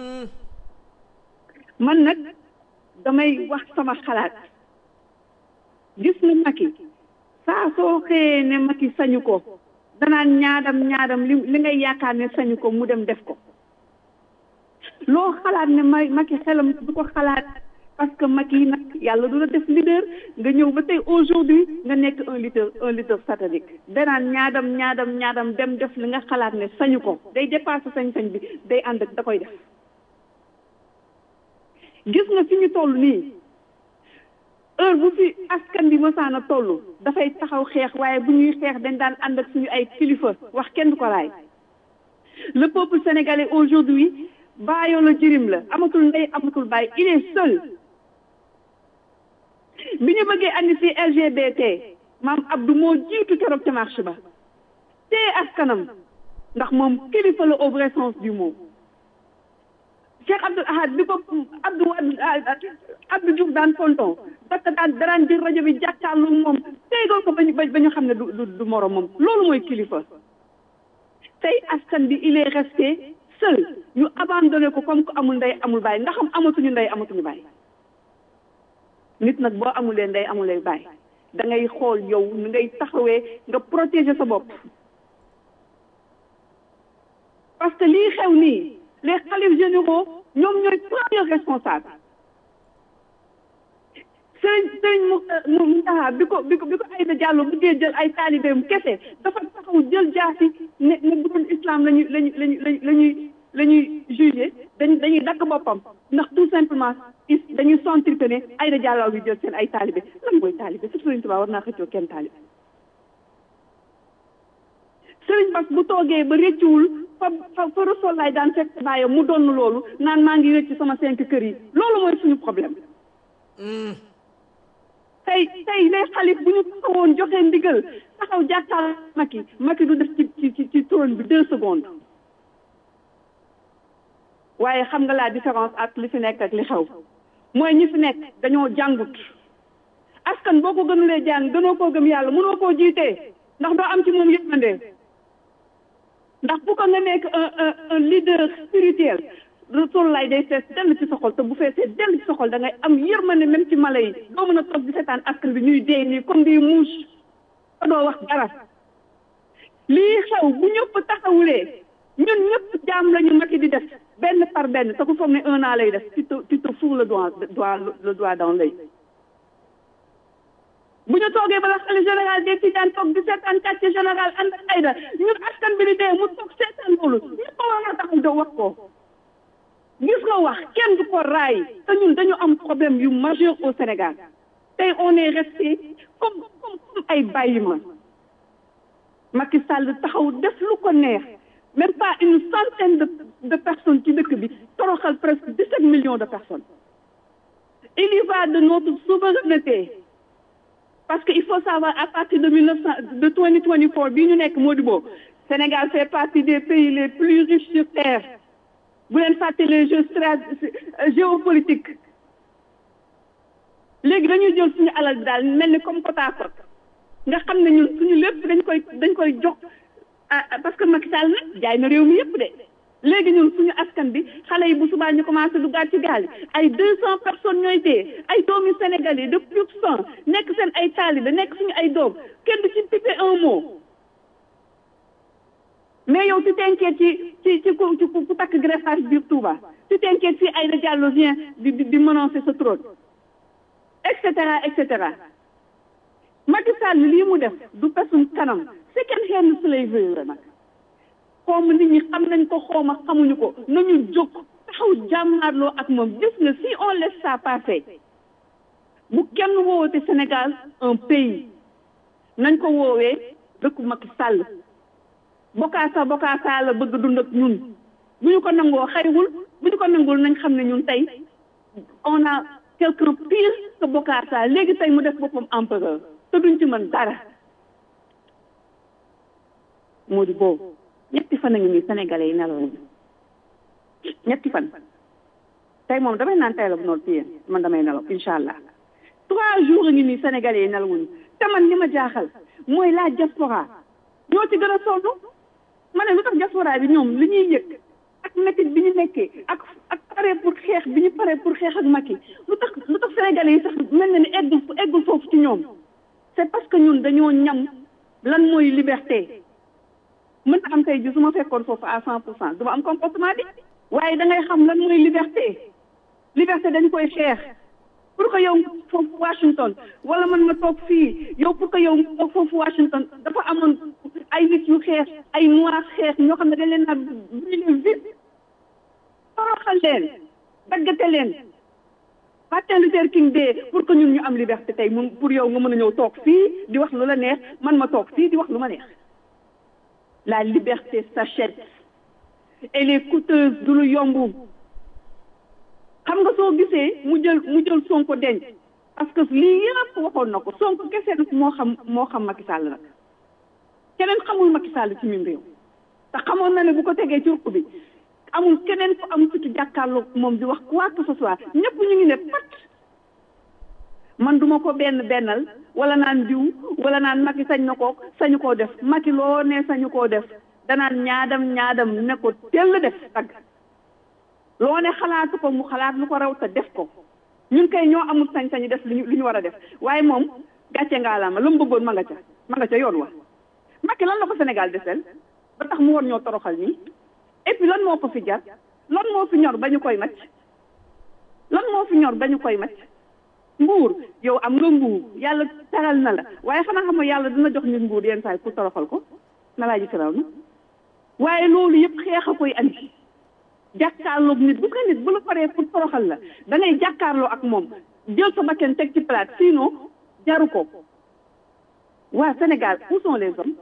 man nag damay wax sama xalaat gis nga Macky saa soo xëyee ne Macky sañu ko danaan ñaadam ñaadam li li ngay yaakaar ne sañu ko mu dem def ko loo xalaat ne ma Macky xelam du ko xalaat parce que Macky nag yàlla du la def leader nga ñëw ba tey aujourd'hui nga nekk un leader un leader satanique danaan ñaadam ñaadam ñaadam dem def li nga xalaat ne sañu ko day dépassé sañ-sañ bi day ànd ak da koy def gis nga fi ñu toll nii heure bu fi askan bi mësaan a toll dafay taxaw xeex waaye bu ñuy xeex dañ daan ànd ak suñu ay kilifa wax kenn du ko laay le peuple sénégalais aujourd'hui baayoo la jërim la amatul ndey amatul baay il est seul bi ñu bëggee andi fi LGBT maam Abdou moo jiitu keroog ca marche ba te askanam ndax moom kilifa la au vrai sens du mot Cheikh Abdoul Ahad bi ko Abdou Abdou Diouf daan tonton parce que daan daraan jël rajo bi jàkkaarloo moom tegal ko ba ñu ba ñu xam ne du du du morom moom loolu mooy kilifa tey askan bi il est resté seul ñu abandonné ko comme que amul ndey amul baay ndax am amatuñu ndey amatuñu baay nit nag boo amulee ndey amulee baay da ngay xool yow ni ngay taxawee nga protéger sa bopp parce que lii xew nii les xalifs généraux ñoom ñooy premier responsable sëriñ sëriñ mu mu Muntaxa bi ko bi ko bi ko Aïda Diallo bëggee jël ay taalibeem kese dafa taxaw jël jaasi ne ne bu doon islam lañuy lañuy lañuy lañuy la ñuy jugé dañ dañuy dakk boppam ndax tout simplement is dañuy sentir que ne Aïda Diallo bi jël seen ay taalibe lan mooy taalibe su sëriñ Tuubaa war naa xëccoo kenn taalibe sëriñ Bass bu toogee ba réccuwul fa fa fa Rasuul laay daan fekk bàyyam mu donn loolu naan maa ngi réccu sama cinq kër yi loolu mooy suñu problème tey tey les xalif bu ñu taxawoon joxe ndigal taxaw jàkkaar Macky Macky du def ci ci ci trône bi deux secondes waaye xam nga la différence ak li fi nekk ak li xew mooy ñi fi nekk dañoo jàngut askan boo ko gënulee jàng gënoo koo gëm yàlla mënoo koo jiitee ndax doo am ci moom yërmande ndax bu ko nga nekk un un un leader spirituel Rasulullah day fees dell ci sa xol te bu feesee dell ci sa xol da ngay am yërmande même ci mala yi doo mën a toog di seetaan askan bi ñuy dee nii comme des mouches te doo wax dara lii xew bu ñëpp taxawulee ñun ñëpp jaam la ñu Macky di def benn par benn te ku foog ne un an lay def tu te tu te fous le doigt doigt le doigt dans l'œil bu ñu toogee ba la xale général des Tidiane toog di seetaan quartier général ànd ak Aïda ñun askan bi di dee mu toog seetaan loolu ñëpp war a taxaw da wax ko gis nga wax kenn du ko raay te ñun dañu am problème yu majeur au Sénégal tey on est resté comme comme comme ay bàyyi ma Macky Sall taxaw def lu ko neex même pas une centaine de de personnes ci dëkk bi toroxal presque dix-sept millions de personnes il y va de notre souveraineté parce que il faut savoir à partir de mille neuf cent de twenty twenty four bii ñu nekk Modibo Sénégal fait partie des pays les plus riches sur terre bu leen fàtte les jeux strat géopolitiques léegi dañuy jël suñu alal daal mel ni comme côte à côte nga xam ne ñun suñu lépp dañ koy dañ koy jox parce que Macky Sall nag jaay na réew mi yëpp de léegi ñun suñu askan bi xale yi bu subaa ñu commencé duggaat ci gaal yi ay deux cent personnes ñooy dee ay doomi Sénégalais de plus de cent nekk seen ay taalibe nekk suñu ay doom kenn du ci pipe un mot mais yow tu t'inquiètes ci ci ci ku ci ku takk greffage biir Touba tu t'inquiètes fii Aïda Diallo vient di di di menacer sa trône et cetera et cetera Macky Sall lii mu def du pesum kanam second hand slavery la nag xoom nit ñi xam nañ ko xooma xamuñu ko nañu jóg taxaw jàmmaarloo ak moom gis nga si on laisse ça passer bu kenn woowate Sénégal un pays nañ ko woowee dëkku Macky Sall bokaasa bokaasa la bëgg dund ak ñun bu ñu ko nangoo xaywul bu ñu ko nangul nañ xam ne ñun tey on a quelqu'un pire que bokaasa léegi tey mu def boppam empereur te duñ ci mën dara moo di boobu ñetti fan a ngi nii sénégalais yi nelaw ñetti fan tey moom damay naan tey la bu noonu ci yéen man damay nelaw incha allah trois jours a ngi nii sénégalais yi nelawuñu te man li ma jaaxal mooy la diaspora ñoo ci gën a sonn ma ne lu tax diaspora bi ñoom li ñuy yëg ak métit bi ñu nekkee ak ak pare pour xeex bi ñu pare pour xeex ak Macky lu tax lu tax sénégalais yi sax mel na ni eggul eggul foofu ci ñoom c'est parce que ñun dañoo ñam lan mooy liberté mën na am tey ji su ma fekkoon foofu à cent pour cent du ma am comportement bi waaye da ngay xam lan mooy liberté liberté dañ koy xeex pour que yow foofu Washington wala man ma toog fii yow pour que yow toog foofu Washington dafa amoon ay nit yu xeex ay noirs xeex ñoo xam ne dañ leen a brûler vite toroxal leen daggate leen Martin Luther King Day pour que ñun ñu am liberté tey mun pour yow nga mën a ñëw toog fii di wax lu la neex man ma toog fii di wax lu ma neex la liberté s'achète elle est coûteuse du lu yomb xam nga soo gisee mu jël mu jël Sonko denc parce que lii yëpp waxoon na ko Sonko kese nag moo xam moo xam Macky Sall nag keneen xamul Macky Sall ci mim réew te xamoon na ne bu ko tegee ci ruq bi amul keneen ku am fitu jàkkaarloo moom di wax quoi que ce soit ñëpp ñu ngi ne pat man duma ko benn bennal wala naan diw wala naan Macky sañ na ko sañu koo def Macky loo ne sañu koo def danaan ñaadam ñaadam ne ko tell def tagg loo ne xalaatu ko mu xalaat lu ko raw te def ko ñun kay ñoo amul sañ-sañu def li ñu li ñu war a def waaye moom gàcce ngaalaama lu mu bëggoon ma nga ca ma nga ca yoon wa Macky lan la ko Sénégal desel ba tax mu war ñoo toroxal nii et puis lan moo ko fi jar lan moo fi ñor ba ñu koy macc lan moo fi ñor ba ñu koy macc nguur yow am nga nguur yàlla taral na la waaye xanaa xam nga yàlla dina jox nit nguur yenn saa yi pour toroxal ko na laa ji firaw na waaye loolu yëpp xeex a koy andi jàkkaarloog nit bu ko nit bu la paree pour toroxal la da ngay jàkkaarloo ak moom jël sa bakken teg ci plate sinon jaru ko waa Sénégal où sont les hommes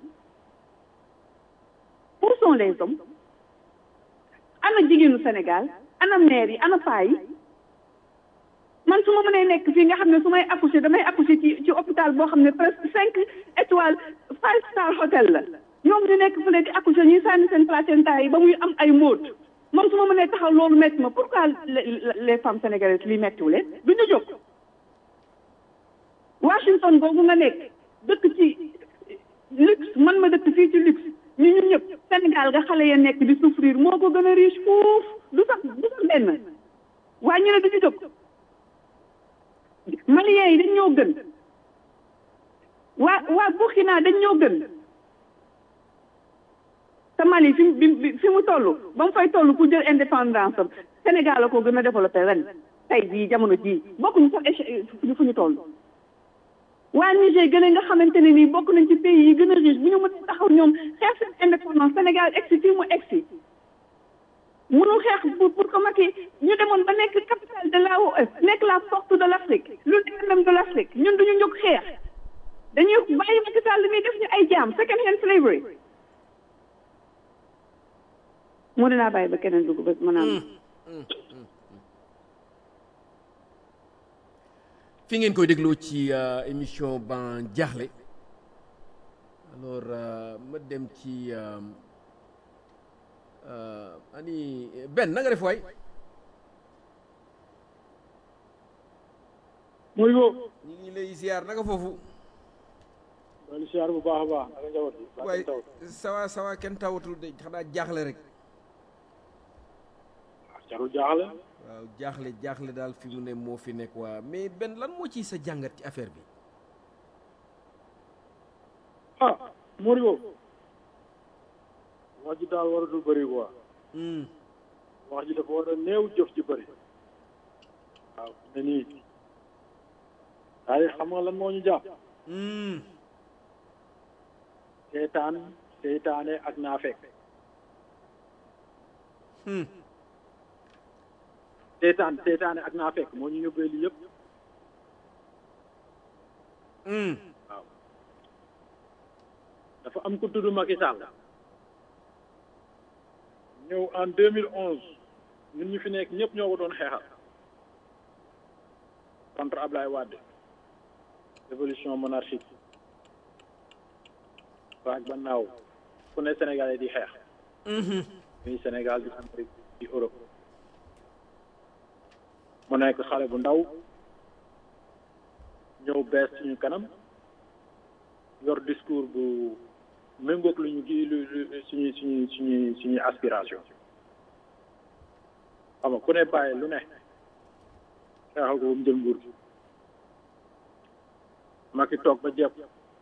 où sont les hommes ana jigéenu Sénégal ana maire yi ana paa yi man su ma mënee nekk fii nga xam ne su may accoucher damay accoucher ci ci hôpital boo xam ne presque cinq étoiles five star hôtel la ñoom ñu nekk fële di accoucher ñuy sànni seen placenta yi ba muy am ay móot moom su ma mënee taxaw loolu métti ma pourquoi les femmes sénégalaises li méttiwu leen du ñu jóg Washington boobu nga nekk dëkk ci luxe man ma dëkk fii ci luxe ñu ñun ñëpp Sénégal nga xale ya nekk di souffrir moo ko gën a riche fuuf du sax du sax benn waaye ñu ne duñu jóg Maliens yi dañ ñoo gën waa waa Burkina dañ ñoo gën te Mali fi mu fi mu toll ba mu fay toll pour jël indépendance am Sénégal la ko gën a développé ren tey jii jamono jii bokkuñu sax échec fu ñu toll waa Niger gën a nga xamante ne nii bokk nañ ci pays yi gën a riche bu ñu mën taxaw ñoom xeex seen indépendance Sénégal egsi fii mu egsi mënul xeex pour pour que Macky ñu demoon ba nekk capitale de l'AOF nekk la porte de l'Afrique l'UDM de l'Afrique ñun duñu jóg xeex dañuy bàyyi Macky Sall mi def ñu ay jaam second hand slavery moo dinaa bàyyi ba keneen dugg ba mën a fi ngeen koy dégloo ci émission ban jaaxle alors ma dem ci ani Ben na nga def waay muy wo ñu ngi lay ziar naka foofu wala ziar bu baax a baax naka njaboot bi waay sawa sawa kenn tawatul de xanaa jaaxle rek jarul jaaxle waaw jaaxle jaaxle daal fi mu ne moo fi nekk waa mais Ben lan moo ciy sa jàngat ci affaire bi ah Moribo wax ji daal waratul bëri quoi wax ji dafa war a néew jëf ji bëri waaw ne nii waaye xam nga lan moo ñu jàpp seetaan seetaane ak naafeq seetaan seetaane ak naafeq moo ñu yóbbee lii yëpp waaw dafa am ku tudd Macky Sall ñëw en 2011 ñun ñu fi nekk ñëpp ñoo ko doon xeexal contre Ablaye Wade révolution monarchique waag ba naaw ku ne Sénégalais di xeex muy Sénégal di Amérique di Europe mu nekk xale bu ndaw ñëw bees suñu kanam yor discours bu méngoog lu ñu gi lu suñu suñu suñu suñuy aspiration xam nga ku ne bàyyi lu ne xeexal ko ba mu jël nguur gi Macky toog ba jekk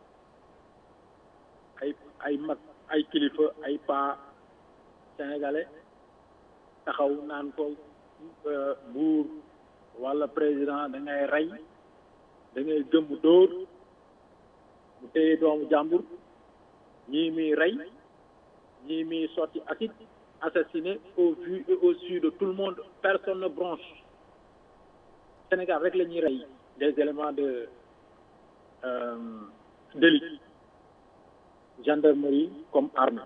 ay ay mag ay kilifa ay pa sénégalais taxaw naan ko buur wala président da ngay rey da ngay gëmm dóor mu téye doomu jàmbur ñii muy rey ñii muy sotti acide assassiné au vu et au su de tout le monde personne ne bronche Sénégal rek la ñuy rey des éléments de délit gendarmerie comme arme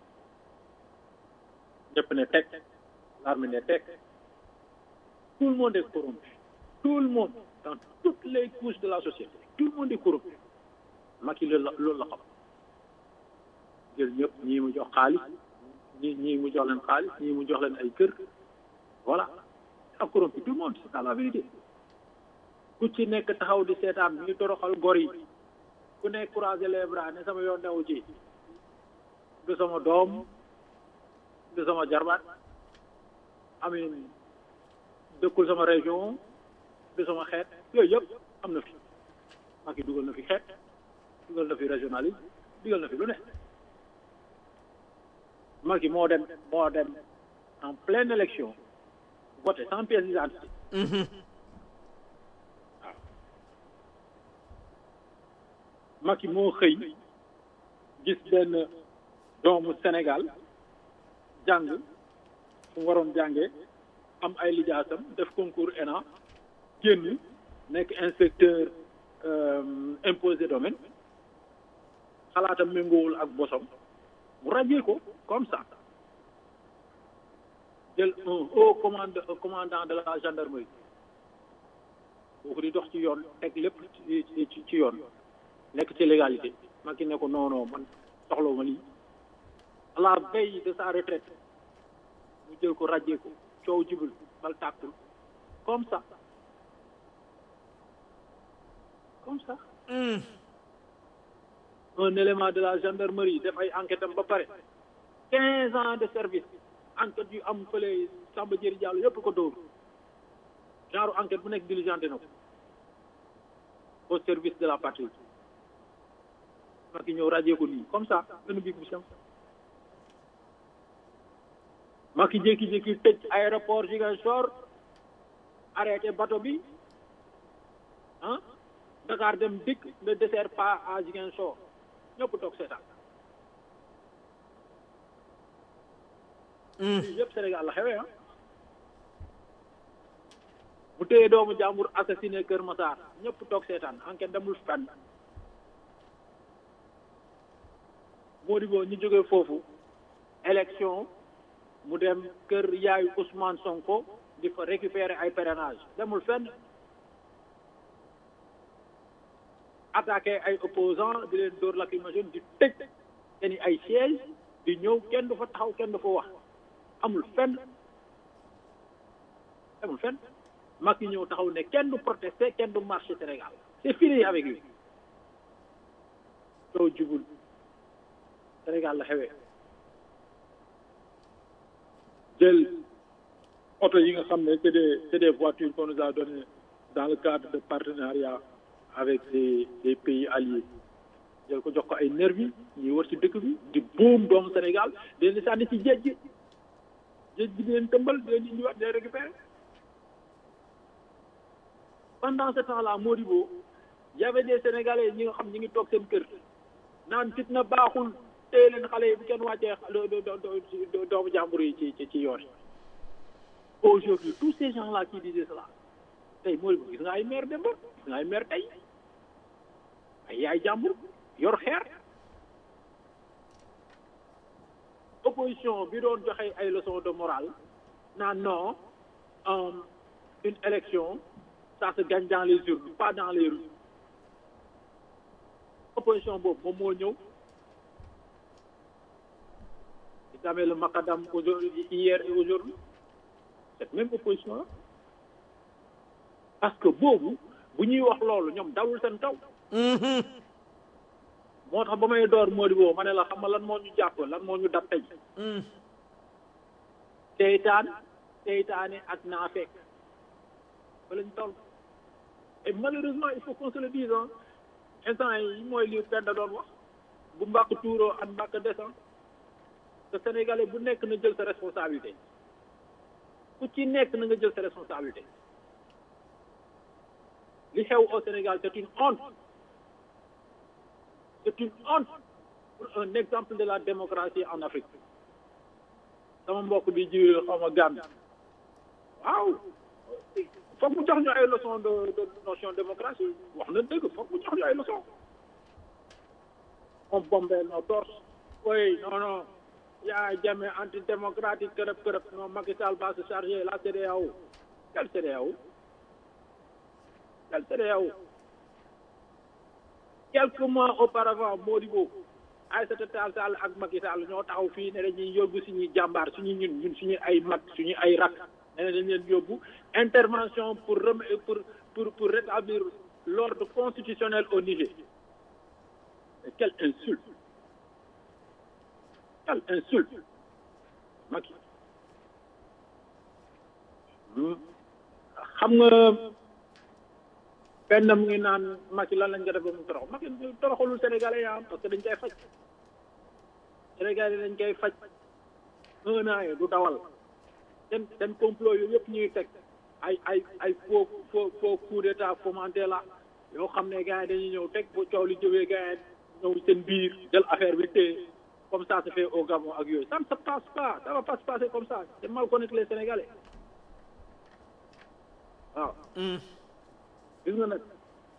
ñëpp ne teg l'armée ne teg tout le monde est corrompu tout le monde dans toutes les couches de la société tout le monde est corrompu Macky loolu la loolu la xam jël ñëpp ñii mu jox xaalis ñii ñii mu jox leen xaalis ñii mu jox leen ay kër voilà a corrompu tout le monde c'est ça la vérité ku ci nekk taxaw di seetaan ñu toroxal gor yi ku nekk croiser les bras ne sama yoon newu ci du sama doom du sama jarbaat amin dëkkul sama région du sama xeet yooyu yëpp am na fi Macky dugal na fi xeet dugal na fi régionalisme dugal na fi lu ne Macky moo dem moo dem en pleine élection voté sans pièce d'identité waaw Macky moo xëy gis benn doomu Sénégal jàng fu mu waroon jàngee am ay lijaasam def concours ENA génn nekk inspecteur imposé domaine xalaatam méngoowul ak bosom mu rajee ko comme ça jël un haut commande commandant de la gendarmerie boo ko di dox ci yoon teg lépp ci ci yoon nekk ci légalité ma ki ne ko non non man soxlawu ma lii à la veille de sa retraite mu jël ko rajee ko coow jibul bal tàkkul comme ça comme ça un élément de la gendarmerie def ay enquête am ba pare quinze ans de service enquête yu am fële Samba Diéry Diallo yëpp ko dóor genre enquête bu nekk diligenté na ko au service de la patrie Macky ñëw radié ko nii comme ça benn bi bu sem Macky jékki-jékki tëj aéroport Ziguinchor arrêté bateau bi ah Dakar dem dikk ne dessert pas à Ziguinchor ñëpp toog seetaan lii yëpp Sénégal la xewee ah mu téye doomu jàmbur assassiné Kër Massar ñëpp toog seetaan enquête demul fenn Modibo ñu jógee foofu élection mu dem kër yaayu Ousmane Sonko di fa récupérer ay parrainage demul fenn attaqué ay opposants di leen dóor lacrymogène di tëj seeni ay siège di ñëw kenn du fa taxaw kenn du fa wax amul fenn amul fenn Macky ñëw taxaw ne kenn du protester kenn du marché Sénégal c'est fini avec lui soo jubul Sénégal la xewee jël oto yi nga xam ne c'est des c'est des voitures qu'on nous a donné dans le cadre de partenariat avec des des pays alliés jël ko jox ko ay nervi ñuy wër ci dëkk bi di boom doomu Sénégal di leen di sànni ci géej gi géej gi di leen tëmbal di leen indiwaat di leen récupérer pendant ce temps-là Modibo y avait des Sénégalais ñi nga xam ñi ngi toog seen kër naan fitna baaxul téye leen xale yi bu kenn wàccee doomu jàmbur yi ci ci ci yoon yi aujourd'hui tous ces gens-là qui disaient cela tey Modibo gis nga ay maire démb gis nga ay maire tey ay yaay jàmbur yor xeer opposition bi doon joxe ay leçons de morale naan non une élection ça se gagne dans les urnes pas dans les rues opposition boobu moom moo ñëw il avait le macadam aujourd'hui hier et aujourd'hui cette même opposition là parce que boobu bu ñuy wax loolu ñoom dawul seen taw moo tax ba may door Modibo ma ne la xam nga lan moo ñu jàpp lan moo ñu dab tey seytaan seytaane ak naafeq fa lañ toll et malheureusement il faut qu'on se le dise hein instant yi mooy li Penda doon wax bu mbàkk tuuroo ak mbàkk descend te sénégalais bu nekk na jël sa responsabilité ku ci nekk na nga jël sa responsabilité li xew au Sénégal c'est une honte c'est une honte pour un exemple de la démocratie en Afrique sama mbokk bi ji xaw ma Gambie waaw foog mu jox ñu ay leçons de de notion démocratie wax na dëgg foog mu jox ñu ay leçons on bombe nos torses oui non non yaa jamais antidémocratique kërëb kërëb non Macky Sall va se charger la CEDEAO quelle CEDEAO quelle CEDEAO quelques mois auparavant Modibo Aïssata Tall Sall ak Macky Sall ñoo taxaw fii ne dañuy yóbbu suñuy jàmbaar suñu ñun ñun suñu ay mag suñu ay rak ne dañ leen yóbbu intervention pour rem pour pour pour rétablir l'ordre constitutionnel au Niger mais quelle insulte quelle insulte Macky xam nga benn mu ngi naan Macky lan lañ ko def ba mu torox Macky toroxalul Sénégalais yaa parce que dañ koy faj Sénégalais dañ koy faj un an yi du dawal seen seen complot yooyu yëpp ñuy teg ay ay ay faux faux faux coup d'état fomenté la yoo xam ne gars yi dañuy ñëw teg bu coow li jógee gars yi ñëw seen biir jël affaire bi téye comme ça se fait au Gabon ak yooyu ça ne se passe pas ça va pas se passer comme ça c'est mal connaître les Sénégalais waaw gis nga nag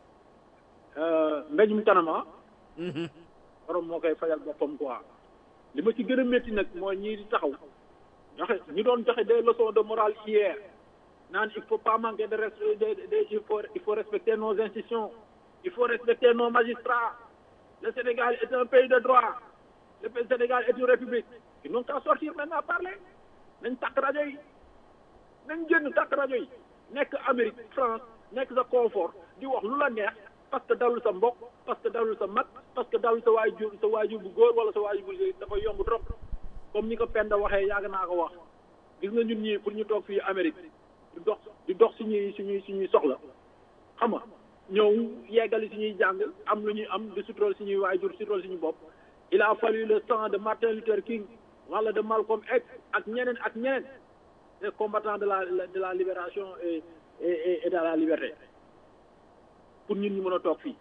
mbéjum kanama borom moo koy fajal boppam quoi li ma ci gën a métti nag mooy ñii di taxaw joxe ñu doon joxe des leçons de morale hier naan il faut pas manquer de respect de il faut il faut respecter nos institutions il faut respecter nos magistrats le Sénégal est un pays de droit le Sénégal est une république ils n'ont qu'à sortir maintenant parler nañ takk rajo yi nañ génn takk rajo yi nekk Amérique France nekk sa confort di wax lu la neex parce que dalul sa mbokk parce que dalul sa mag parce que dalul sa waajur sa waajur bu góor wala sa waajur bu jigéen dafa yomb trop comme ni ko Penda waxee yàgg naa ko wax gis nga ñun ñii pour ñu toog fii Amérique di dox di dox suñuy suñuy suñuy soxla xam nga ñëw yeggali suñuy jàng am lu ñuy am di sutural suñuy waajur sutural suñu bopp il a fallu le sang de Martin Luther King wala de Malcolm X ak ñeneen ak ñeneen les combattants de la de la libération et et et de la liberté pour ñun ñu mën a toog fii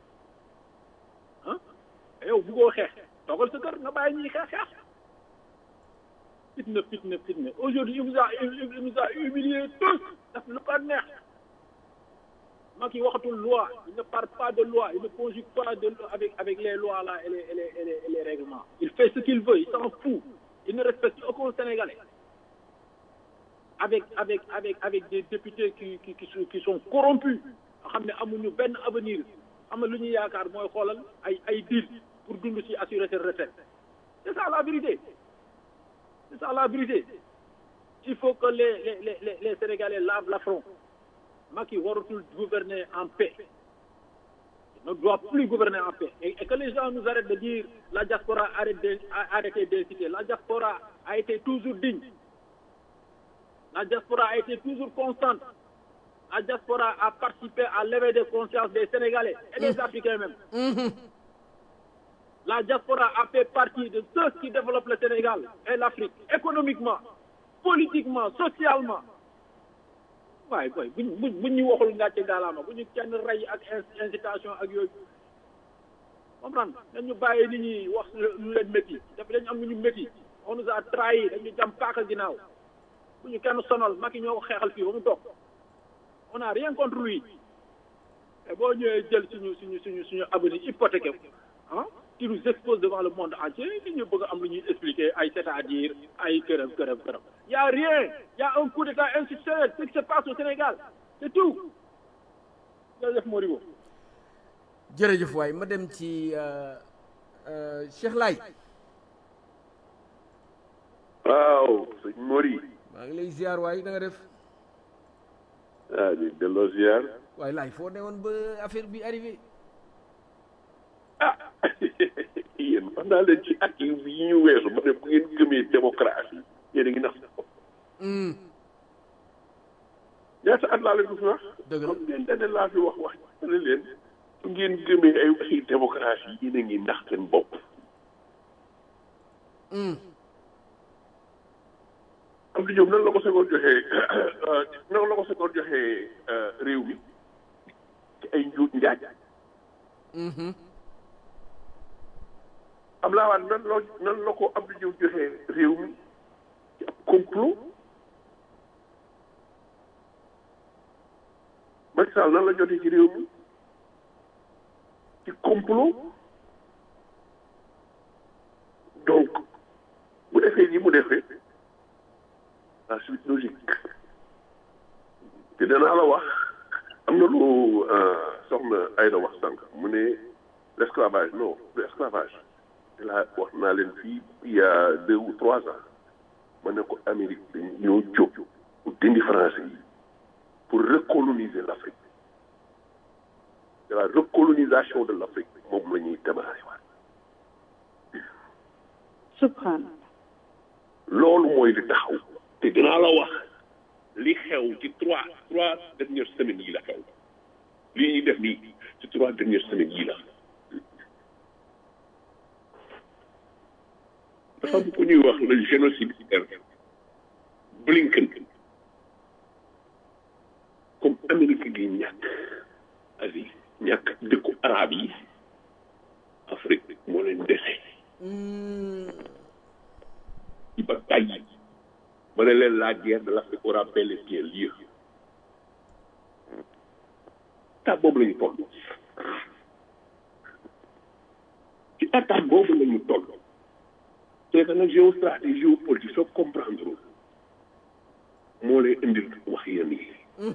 ah yow buggoo xeex toogal sa kër nga bàyyi ñuy xeex xeex fitna fitna fitna aujourd'hui il vous a il vous a humilié tous daf lu ko neex Macky waxatul loi il ne parle pas de loi il ne conjugue pas de avec avec les lois là et les et les et les, et les règlements il fait ce qu'il veut il s'en fout il ne respecte aucun Sénégalais avec avec avec avec des députés qui qui qui sont qui sont corrompus nga xam ne amuñu benn avenir xam nga lu ñuy yaakaar mooy xoolal ay ay deal pour dund ci assurer seen retraite c'est ça la vérité c'est ça la vérité il faut que les les les les Sénégalais lavent l'affront Macky waratul gouverner en paix il ne doit plus gouverner en paix et, et que les gens nous arrêtent de dire la diaspora arrête de a arrêté d'inciter la diaspora a été toujours digne la diaspora a été toujours constante la diaspora a participé à l'éveil des consciences des Sénégalais et des Africains même la diaspora a fait partie de ceux qui développent le Sénégal et l'Afrique économiquement politiquement socialement waaye boy buñ buñ buñ ñu waxul ngàcce gaalaama bu ñu kenn rey ak incitation ak yooyu comprendre dañu bàyyi nit ñi wax lu leen métti daf dañu am lu ñu métti on nous a trahi dañu jam paaka ginnaaw bu ñu kenn sonal Macky ñoo ko xeexal fii ba mu toog on a rien contre lui et boo ñëwee jël suñu suñu suñu suñu avenir hypothéqué ah qui nous expose devant le monde entier nit ñu bëgg am lu ñuy expliquer ay c'est-à-dire ay këram këram këram y a rien y a un coup d'état institutionnel ce qui se passe au Sénégal c'est tout jërëjëf Moribo jërëjëf waay ma dem ci Cheikh Laye waaw sëñ Mori maa ngi lay ziar waay da nga def ah di delloo ziar waaye laay foo ne woon ba affaire bi arrivé ah yéen wax naa leen ci at yi yi ñu weesu ma ne bu ngeen gëmee démocratie yéen a ngi nax sa bopp ñaata at laa leen ko fi wax dëgg la xam ngeen dane laa fi wax wax ma ne leen bu ngeen gëmee ay waxi démocratie yéen a ngi nax seen bopp am di ñoom nan la ko segoon joxee nan la ko segoon joxee réew mi ci ay njuut njaaj am laa waat nan la nan la ko am di ñëw joxee réew mi ci ab complot Macky Sall nan la jotee ci réew mi ci complot donc bu defee nii mu defee la suite logique te danaa la wax am na lu soxna Aïda wax sànq mu ne l' esclavage non l' esclavage te la wax naa leen fii il y a deux ou trois ans ma ne ko Amérique dañ ñoo jóg pour dindi français yi pour recoloniser l' Afrique de la recolonisation de l' Afrique moom la ñuy démarrer waat subhanallah loolu mooy li taxaw te dinaa la wax li xew ci trois trois dernières semaines yi la xew li ñuy def nii ci trois dernières semaines yi la dafa am ku ñuy wax le génocide Blinken comme Amérique gi ñàkk Asie ñàkk dëkku arab yi Afrique moo leen dese ci ba tàyyi ma ne leen la guerre de l'Afrique aura bel et bien lieu état boobu la ñu toll ci état boobu la ñu toll c'est que nag géostratégie géopolitique soo comprendre moo lay indil wax yéen yi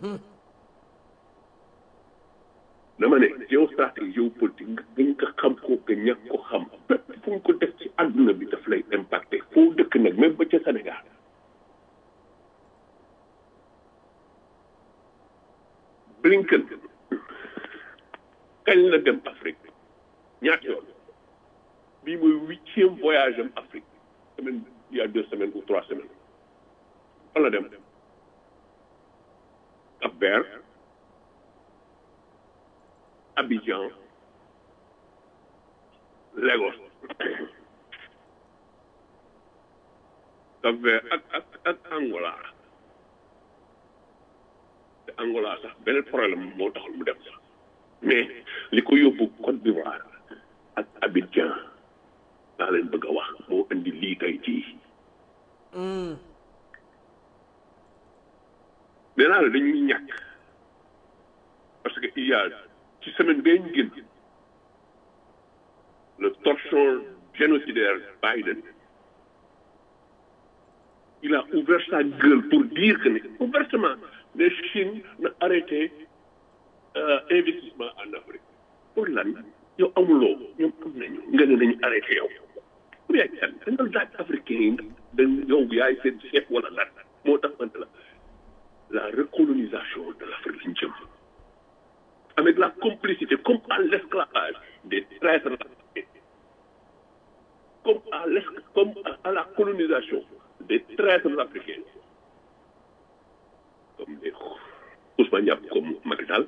dama ne géostratégie géopolitique nga gën ko xam ko nga ñàkk ko xam bépp fu ñu ko def ci àdduna bi daf lay impacté foo dëkk nag même ba ca Sénégal Blinken kañ la dem Afrique ñaata yoon bii mooy huitième voyage am Afrique semaine il y a deux semaines ou trois semaines fan la dem Cap Vert Abidjan Lagos Cap Vert ak ak ak Angola te Angola sax beneen problème moo taxul mu dem sax mais li ko yóbbu Côte d'Ivoire ak Abidjan laa leen bëgg a wax moo indi lii tey jii nee naa la dañuy ñàkk parce que il y a ci semaine bee ñu génn le torchon génocidaire Biden il a ouvert sa gueule pour dire que ne ouvertement la Chine na arrêté euh, investissement en Afrique pour lan yow amuloo ñoom am nañu nga ne nañu arrêté yow pour yaay kan da nga laaj africain yi da yow yaay seen chef wala lan moo tax man la la recolonisation de l'Afrique lañ jëm avec la complicité comme à l'esclavage des traîtres africains comme à l'es comme à la colonisation des traîtres africains comme des Ousmane Diab comme Macky Sall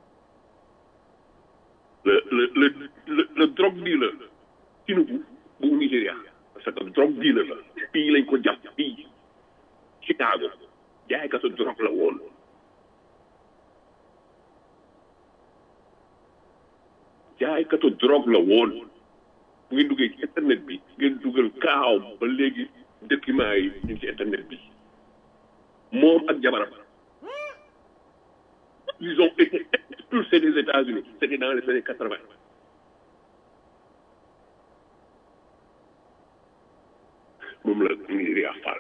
le le le le le drogue dealer Tinubu bu Nigéria parce que drogue dealer la fii lañ ko jàpp fii Chicago jaaykatu drogue la woon jaaykatu drogue la woon bu ngeen duggee ci internet bi ngeen dugal kaaw ba léegi documents yi ñu ngi ci internet bi moom ak jabaram ils ont été expulsés des États-Unis c'était dans les années quatre-vingt moom la Nigéria faal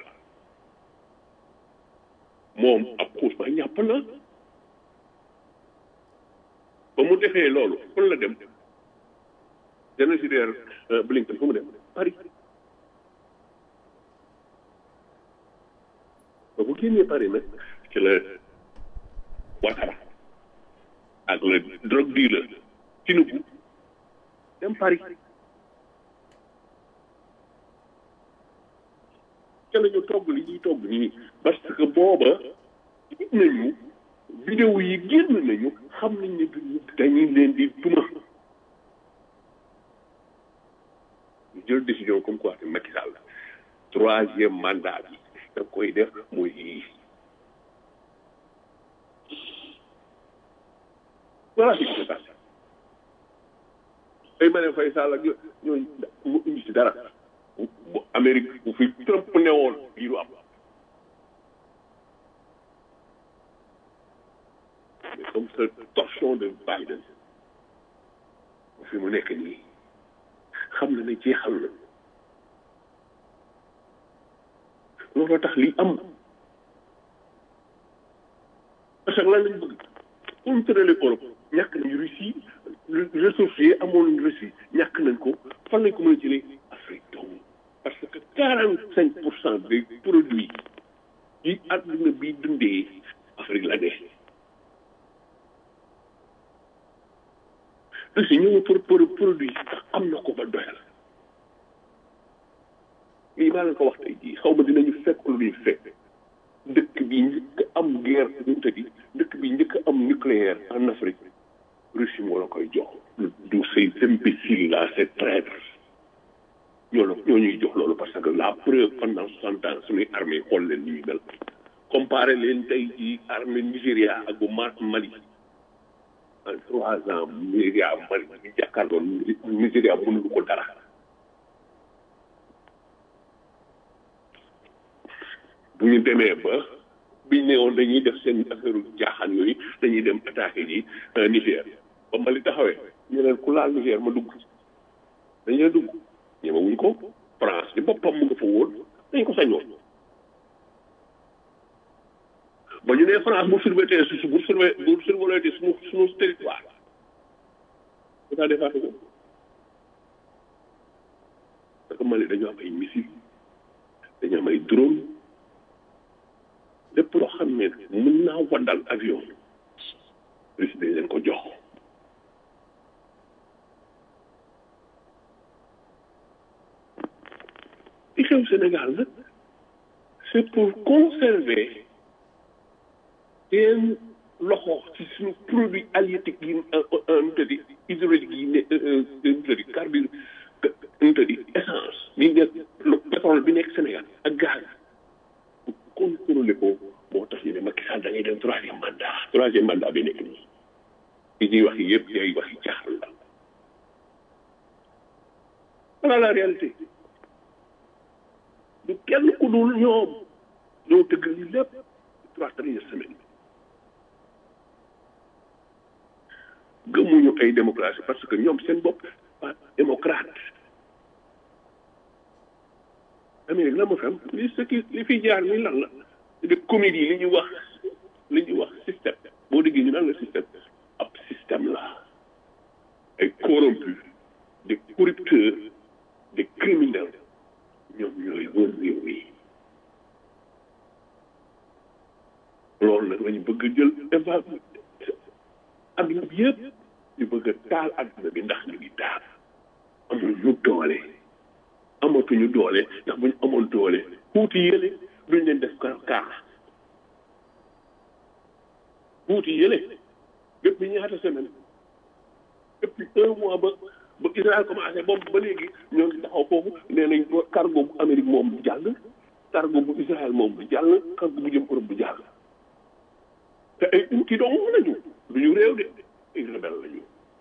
moom ab xuus ba ñàpp na ba mu defee loolu fan la dem génocidaire Blinken fu mu dem Paris ba bu génnee Paris nag ci la Ouattara ak le drogue dealer Tinubu dem Paris ca la ñu togg li ñuy togg nii parce que booba gis nañu vidéo yi génn nañu xam nañ ne dañuy leen di duma ñu jël décision comme quoi te Macky Sall troisième mandat bi da koy def mooy yii voilà ce qui s'est passé ay ma ne fay Sall ak ñooñu mu indi si dara bu Amérique bu fi Trump newoon lii du am mais comme ce torchon de Biden fi mu nekk nii xam na ne jeexal na looloo tax lii am parce que lan lañ bëgg contrôler Europe ñàkk nañu Russie ressources yi amoon Russie ñàkk nañ ko fan lañ ko mën a jëlee Afrique donc parce que quarante cinq pour cent des produits yi àdduna bi dundee Afrique la dee Russie ñëw pour pour produit sax am na ko ba doyal lii maa leen ko wax tey jii xaw ma dinañu fekk lu ñuy fekk dëkk bi njëkk am guerre ñu tëddi dëkk bi njëkk am nucléaire en Afrique Russie moo la koy jox du ces imbéciles là ces traîtres ñoo la ñoo ñuy jox loolu parce que la preuve pendant soixante ans suñuy armée xool leen ni ñuy mel comparé leen tey jii armée Nigéria ak bu Mali Mali en trois ans Nigéria Mali ñu jàkkaarloo Nigéria mënul ko dara bu ñu demee ba biñ ne woon dañuy def seen affaire jaaxaan yooyu dañuy dem attaqué ji Niger ba Mali taxawee ñu leen ku laal Niger ma dugg dañuy dugg ñemewuñ ko France di boppam mu nga fa woon dañ ko sañoon ba ñu nee France bu surveillé su bu surveillé bu surveillé suñu suñu territoire dafa defaat ko parce que Mali dañoo am ay missile dañoo am ay drone lépp loo xam ne mën naa waddal avion Russie dañ leen ko jox li xew xew Sénégal nag c'est pour conserver seen loxo ci suñu produit halieutique yi nu tëddi hydraulique yi ne nu tëddi carbure nu tëddi essence bi nekk pétrole bi nekk Sénégal ak gaz pour contrôler ko moo tax ñu ne Macky Sall da ngay dem troisième mandat troisième mandat bi nekk nii li ñuy wax yëpp day wax yi caaxaan la voilà la réalité du kenn ku dul ñoom ñoo tëgg li lépp trois dernières semaines gëmuñu ay démocratie parce que ñoom seen bopp pas démocrate Amérique la ma xam li ce qui li fi jaar ni lan la de comédie li ñuy wax li ñuy wax système boo déggee ñu naan la système ab système la ay corrompus des corrupteurs des criminels ñoom ñooy wër réew mi loolu nag lañu bëgg a jël éva adduna bi yëpp ñu bëgg a taal adduna bi ndax ñu ngi taal amuñu doole amatuñu doole ndax bu ñu amoon doole xuuti yële duñ leen def ka kaa xuuti yële depuis ñaata semaine depuis un mois ba ba Israël commencé boobu ba léegi ñoo ngi taxaw foofu nee nañ cargo bu Amérique moom bu jàll cargo bu Israël moom bu jàll cargo bu jëm Europe bu jàll te ay kii dong nañu du ñu réew de ay rebelle lañu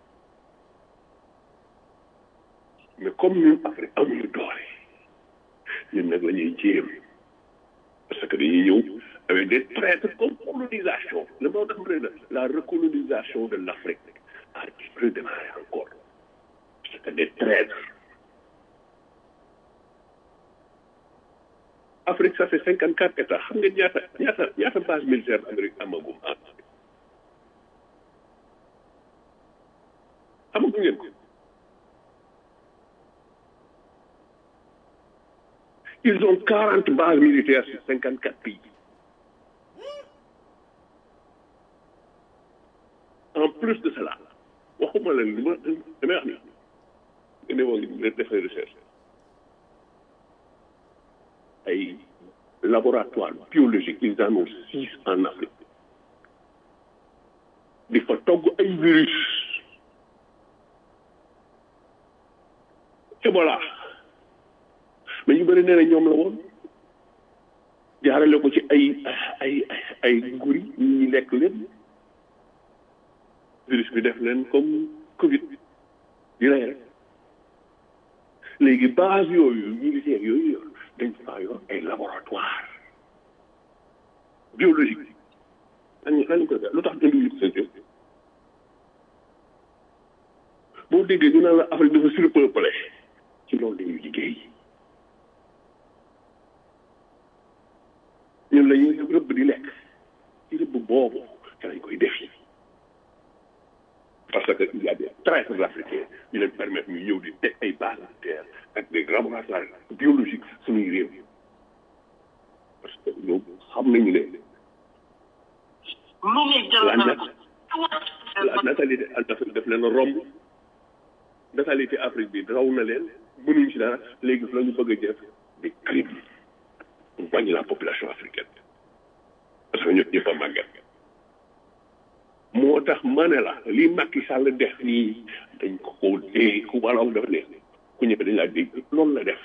mais comme ñun Afrique amuñu doole ñun nag la ñuy jéem parce que dañuy ñëw avec des traîtres comme colonisation le moo tax mu ne la recolonisation de l'Afrique a redémarré encore parce que des traîtres Afrique ça fait cinquante quatre états xam nga ñaata ñaata ñaata base militaire Amérique amagum ah amagu ngeen ko ils ont quarante bases militaires sur cinquante quatre pays en plus de cela waxuma la li ma damay wax ni nga ne woo ngi defay recherche ay laboratoire biologique ils en ont six en Afrique di fa togg ay virus Ebola mais ñu bëri nee na ñoom la woon jaarale ko ci ay ay ay nguri ñi lekk leen virus bi def leen comme Covid di rey rek léegi base yooyu militaire yooyu yor dañ faa yor ay laboratoire biologique dañ dañ ko lu tax indi seen boo déggee ñu naan la Afrique dafa surpeuplé ci loolu dañuy liggéey ñun la ñuy rëbb di lekk ci rëbb boobu te lañ koy def yi parce que il y a des traîtres africains ñu leen permettre ñu ñëw di teg ay bases militaires ak des laboratoires biologiques suñuy réew parce que ñoom xam nañu ne la nat la natalité en Afrique daf leen romb natalité Afrique bi raw na leen mënuñ ci dara léegi la ñu bëgg a def des crimes pour wàññi la population africaine parce que ñëpp ñëpp a màgget moo tax ma ne la li Macky Sall def nii dañ ko koo dee ku wala dafa ne ku ñëpp dañ laa dégg loolu la def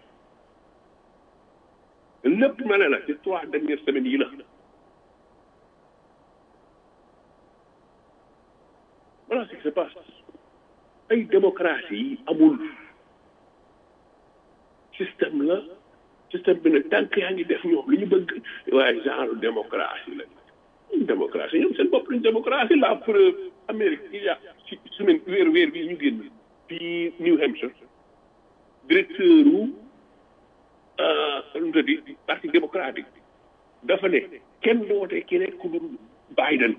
lépp ma ne la ci trois dernières semaines yi la voilà ce qui se passe ay démocratie yi amul système la système bi nag tànk yaa ngi def ñoom li ñu bëgg waaye genre démocratie la démocratie ñoom seen bopp lañ démocratie la preuve Amérique il y a ci semaine weer weer bi ñu génn fii New Hampshire directeur u lu di parti démocratique dafa ne kenn doote keneen ku dul Biden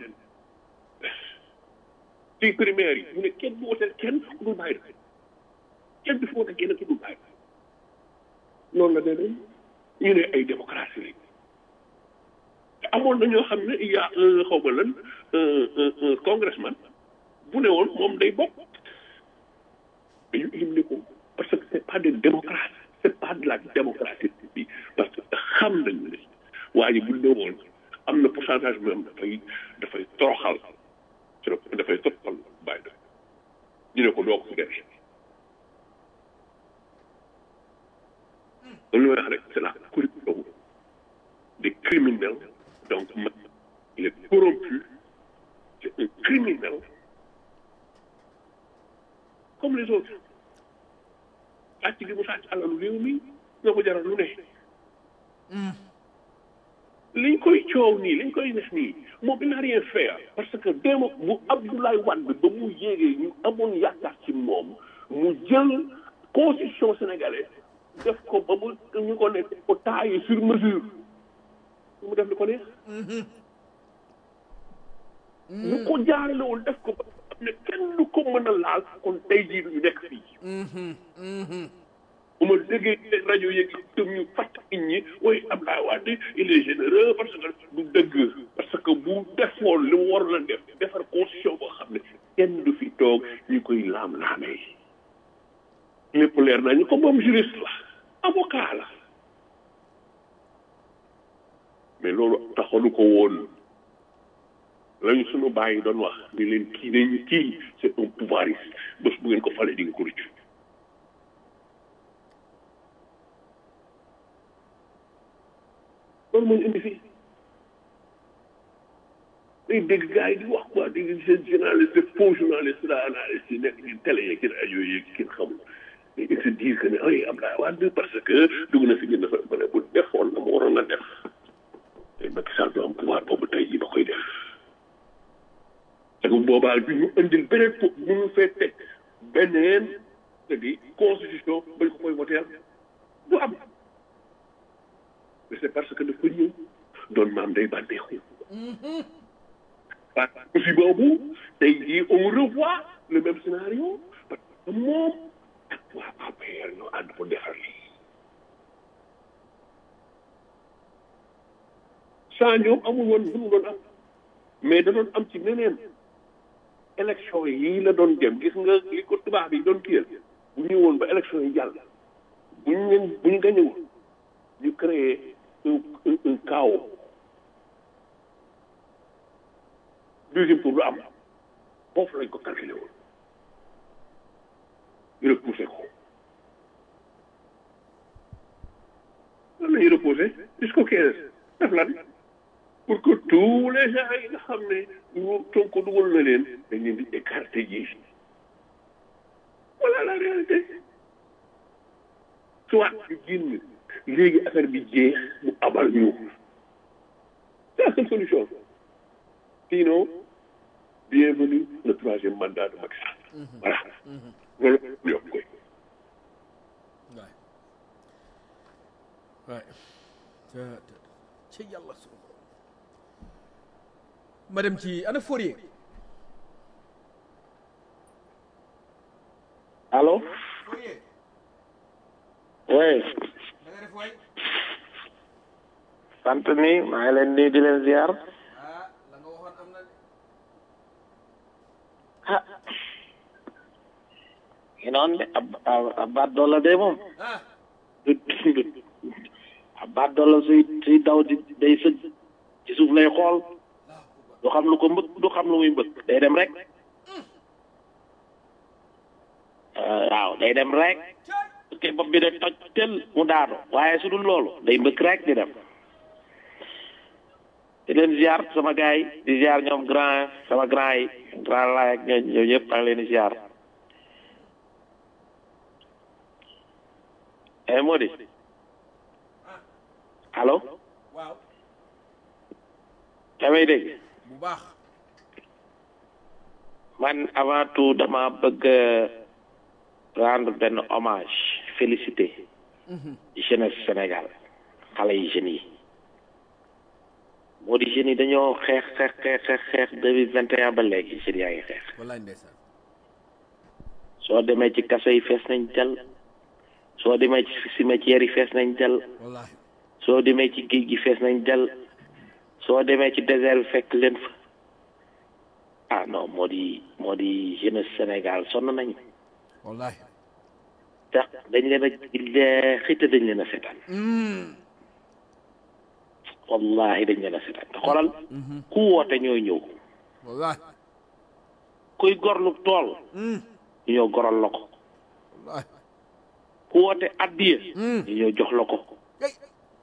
ci primaire yi mu ne kenn du wooteel kenn ku dul Biden kenn du fi wooteel kenn ku dul Biden noonu la demee ñu ne ay démocratie lañ te amoon na ñoo xam ne il y a un xaw ma lan un congressman bu ne woon moom day bokk dañu éliminé ko parce que c'est pas des démocrates c'est pas de la démocratie bi parce que xam nañu ne waa ji bu ne woon am na pourcentage bi am dafay dafay toroxal dafay toroxal bàyyi def ñu ne ko doo ko fi def lu wax rek c'est la corruption des criminels donc il est corrompu c'est un criminel comme les autres sàcc gi mu sàcc alalu réew mi nga ko jaral lu ne liñ koy coow nii liñ koy def nii moom il n'a rien fait parce que démo bu Abdoulaye Wade ba mu yéegee ñu amoon yaakaar ci moom mu jël constitution sénégalaise def ko ba mu ñu ko nekk ko taillé sur mesure mu def li ko neex ñu ko jaaralewul def ko ba xam ne kenn du ko mën a laal kon tey jii ñu nekk fii bu ma déggee rajo yeeg tëm ñu fàtt nit ñi oui Abdoulaye Wade il est généreux parce que du dëgg parce que bu defoon li mu waroon a def defar constitution boo xam ne kenn du fi toog ñu koy laam-laamee lépp leer nañu ko moom juriste la avocat la mais loolu taxalu ko woon lañu sunu bàyyi doon wax ni leen kii nañu kii c'est un pouvoiriste bés bu ngeen ko falee di nga ko rëccu loolu moo ñu indi fii day dégg gars yi di wax quoi di seen journaliste faux journaliste la analyste yi nekk ci télé yeeg ci rajo yeeg kenn xamul ils se disent que ne ay Abdoulaye Wade parce que dugg na fi gën dafa ba ne bu defoon na mu waroon a def te Macky Sall du am pouvoir boobu tey jii ba koy def te bu boobaa bi ñu indil beneen po bu ñu fee teg beneen te di constitution bañ ko koy woteel du am mais c'est parce que dafa ñëw doon maam day bànneexu parce que aussi boobu tey jii on revoit le même scénario parce que moom ak waa APR ñoo ànd pour defar lii saa ñoom amul woon lu mu doon am mais da doon am ci neneen élection yi la doon dem gis nga li ko tubaab yi doon kiyal bu ñëwoon ba élection yi jàll bu ñu leen bu ñu gañewul ñu créé un un un chaos deuxième tour du am foofu lañ ko calculé woon ñu repoussé ko lan la ñuy reposé jusqu'au quinze def lan pour que tous les gens yi nga xam ne ñu Sonko dugal na leen dañ leen di écarté ji voilà la réalité soit ñu génn léegi affaire bi jeex mu abal ñu c'est la seule solution sinon bienvenue le troisième mandat de Macky Sall voilà loolu yokk koy waay ci yàlla su ma dem ci ana Fourier allo Fourier oui da nga def waay sant ni maa ngi leen nii di leen ziar ah la nga waxoon am na de ah ngi noonu de ab ab- ab baat dolla de moom ah du du ab baat dolla suy suy daw di day sëgg ci suuf lay xool du xam lu ko mbëkk du xam lu muy mbëkk day dem rek Euh, waaw day dem rek te bopp bi de toj tel mu daanu waaye su dul loolu day mbëkk rek di dem di leen ziar sama gars yi di ziar ñoom grand sama grand yi grand laay ak ñoom ñoom ñëpp maa ngi leen di ziar eh Mody allo waaw yaa may dégg bu baax man avant tout dama bëgg rendre benn hommage félicité jeunesse Sénégal xale yi jeunes yi moo di jeunes yi dañoo xeex xeex xeex xeex xeex depuis vingt et un ba léegi jeunes yaa ngi xeex wallaay ndeysaan soo demee ci kaso yi fees nañ jël soo demee ci cimetière yi fees nañ jël wallaay soo demee ci géej gi fees nañ jël soo demee ci désert bi fekk leen fa ah non moo di moo di jeunesse Sénégal sonn nañ wallaay tax dañ leen a xite dañ leen a seetaan wallahi dañ leen a seetaan te xoolal ku woote ñooy ñëw wallahi kuy gorlu tool ñu ñëw goral la ko wallahi ku woote addiya ñu ñëw jox la ko Hey.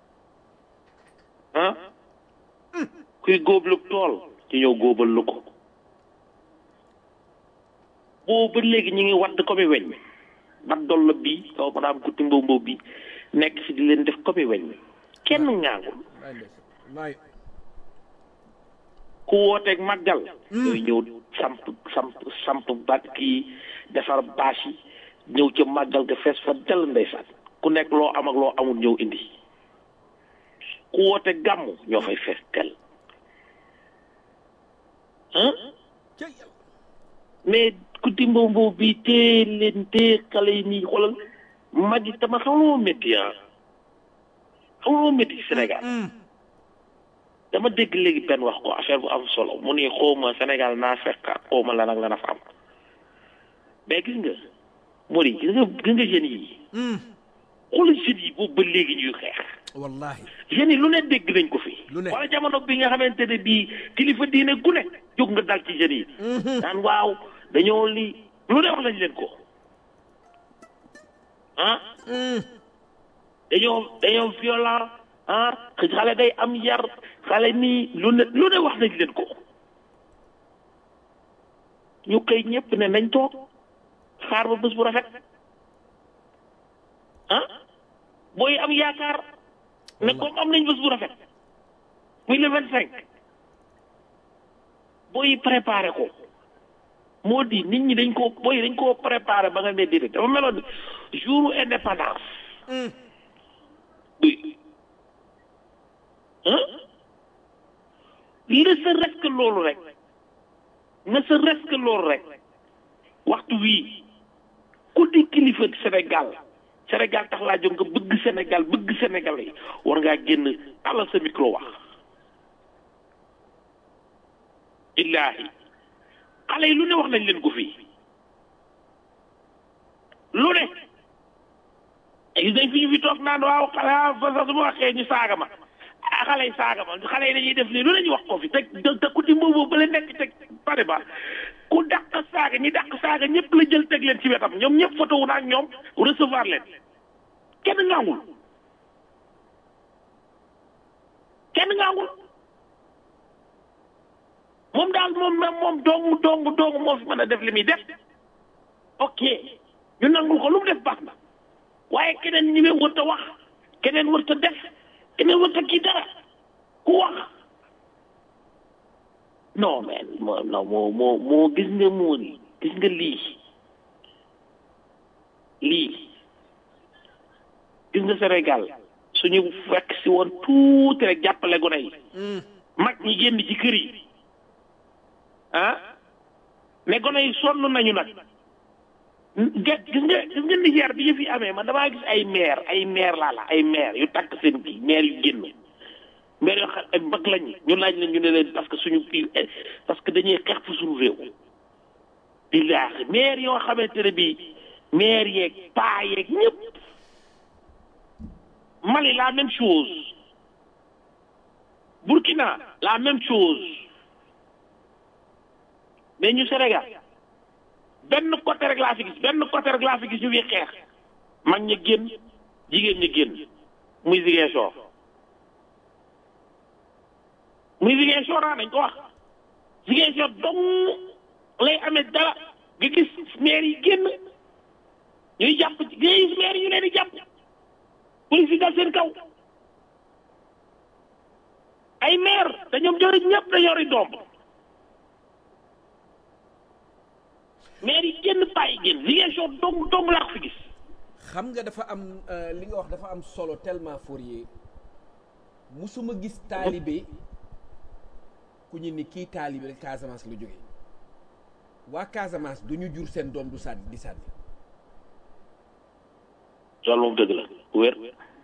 ah kuy góoblu tool ñu ñëw góobal la ko boobu ba léegi ñu ngi wadd comme weñ bat dolla bi kaw ma daam gutti mbow mbow bi nekk fi di leen def comme weñ kenn ngaangul wallahi ndeysaan wallahi ku wooteeg màggal ñooy ñëw samp samp samp bat kii defar bâche yi ñëw ca màggal ga fees fa dell ndeysaan ku nekk loo am ak loo amul ñëw indi ku woote gàmm ñoo fay fees dell ah cey yàlla mais ku di mbow mbow bi tee leen tee xale yi nii xoolal mag yi tama xam loo métti ah xam loo métti Sénégal dama dégg léegi benn wax ko affaire bu am solo mu ne xawma Sénégal naa fekk xawma lan ak lan a fa am mais gis nga Mori gis nga gis nga jeunes yi xoolal jeunes yi boobu ba léegi ñuy xeex wallahi jeunes yi lu ne dégg nañ ko fi Lu ne. wala jamono bi nga xamante ne bii kilifa diine gu ne jóg nga dal ci jeunes yi naan waaw dañoo li lu ne wax lañ leen ko ah dañoo dañoo violent ah xale day am yar xale nii lu ne lu ne wax nañ leen ko ñu koy ñëpp ne nañ toog xaar ba bés bu rafet ah booy am yaakaar ne comme am nañ bés bu rafet muy le vingt cinq booy préparé ko moo di nit ñi dañ ko booy dañ koo préparé ba nga ne déedéet dafa meloon ni jour indépendance oui ah ne serait-ce que loolu rek ne serait-ce que loolu rek waxtu wii ku di kilifa Sénégal Sénégal tax laa jóg nga bëgg Sénégal bëgg Sénégal yi war ngaa génn tàllal sa micro wax illaahi xale yi lu ne wax nañ leen ko fii lu ne gis nañ fi ñu fi toog naan waaw xale ah fa sax su ma waxee ñu saaga ma ah xale yi saaga ma xale yi dañuy def lii lu ne ñu wax ko fi te te ku di mboobu ba leen nekk teg pare ba ku dàq saaga ñi dàq saaga ñëpp la jël teg leen ci wetam ñoom ñëpp photo wu ak ñoom recevoir leen kenn ngaangul kenn ngaangul moom daal moom moom dong dong dong moo fi mën a def li muy def ok ñu nangul ko lu mu def baax na waaye keneen ñi wër ta wax keneen wër ta def keneen wër ta kii dara ku wax non mais moo non moo moo moo gis nga moo ni gis nga lii lii gis nga Sénégal suñu fekk si woon tuuti rek jàppale gone yi mag ñi génn ci kër yi ah mais gone yi sonn nañu nag ge- gis nga gis nga Niger bi ñu fi amee man damaa gis ay maire ay maire laa la ay maire yu takk seen kii maire yu génn maire yoo xam ay mag lañu ñu laaj leen ñu ne leen parce que suñu kii parce que dañuy xeex fu suñu réew billaahi maire yoo xamante ne bii maire yeeg paa yeeg ñëpp Mali la même chose Burkina la même chose mais ñu Sénégal benn côté rek laa fi gis benn côté rek laa fi gis ñu fi xeex mag ña génn jigéen ña génn muy Ziguinchor muy Ziguinchor ah dañ ko wax Ziguinchor dong lay amee dara nga gis maire yi génn ñuy jàpp nga gis maire yi ñu leen di jàpp police yi dal seen kaw ay maire te ñoom jori ñëpp da yori doom maire yi génn bàyyi génn Ziguinchor dong dong laa ko fi gis xam nga dafa am euh, li nga wax dafa am solo tellement Fourier musuma gis taalibe ku ñu ni kii taalibe rek Casamance la jógee waa Casamance du ñu jur seen doom du sànni di sànni loolu moom dëgg la bu wér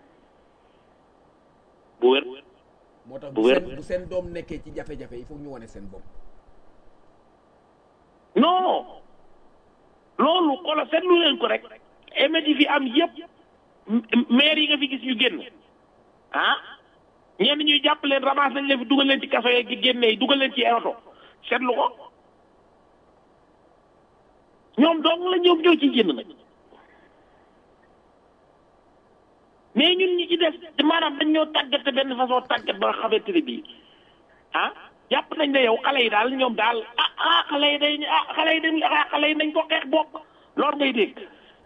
bu wér moo tax Bu bu wér. seen bu seen doom nekkee ci jafe-jafe il faut ñu wane seen bopp non loolu xoolal seetlu leen ko rek émeutes yi fi am yëpp maire yi nga fi gis ñu génn ah ñenn ñuy jàpp leen ramasse nañ leen fi dugal leen ci kaso yeeg di génne yi dugal leen ci ay oto seetlu ko ñoom dong la ñoom ñoo ciy génn nag mais ñun ñi ci des maanaam dañ ñoo tàggate benn façon tàggat ba nga xamante ne bii ah jàpp nañ ne yow xale yi daal ñoom daal ah ah xale yi day ah xale yi dañ ah xale yi nañ ko xeex bopp loolu ngay dégg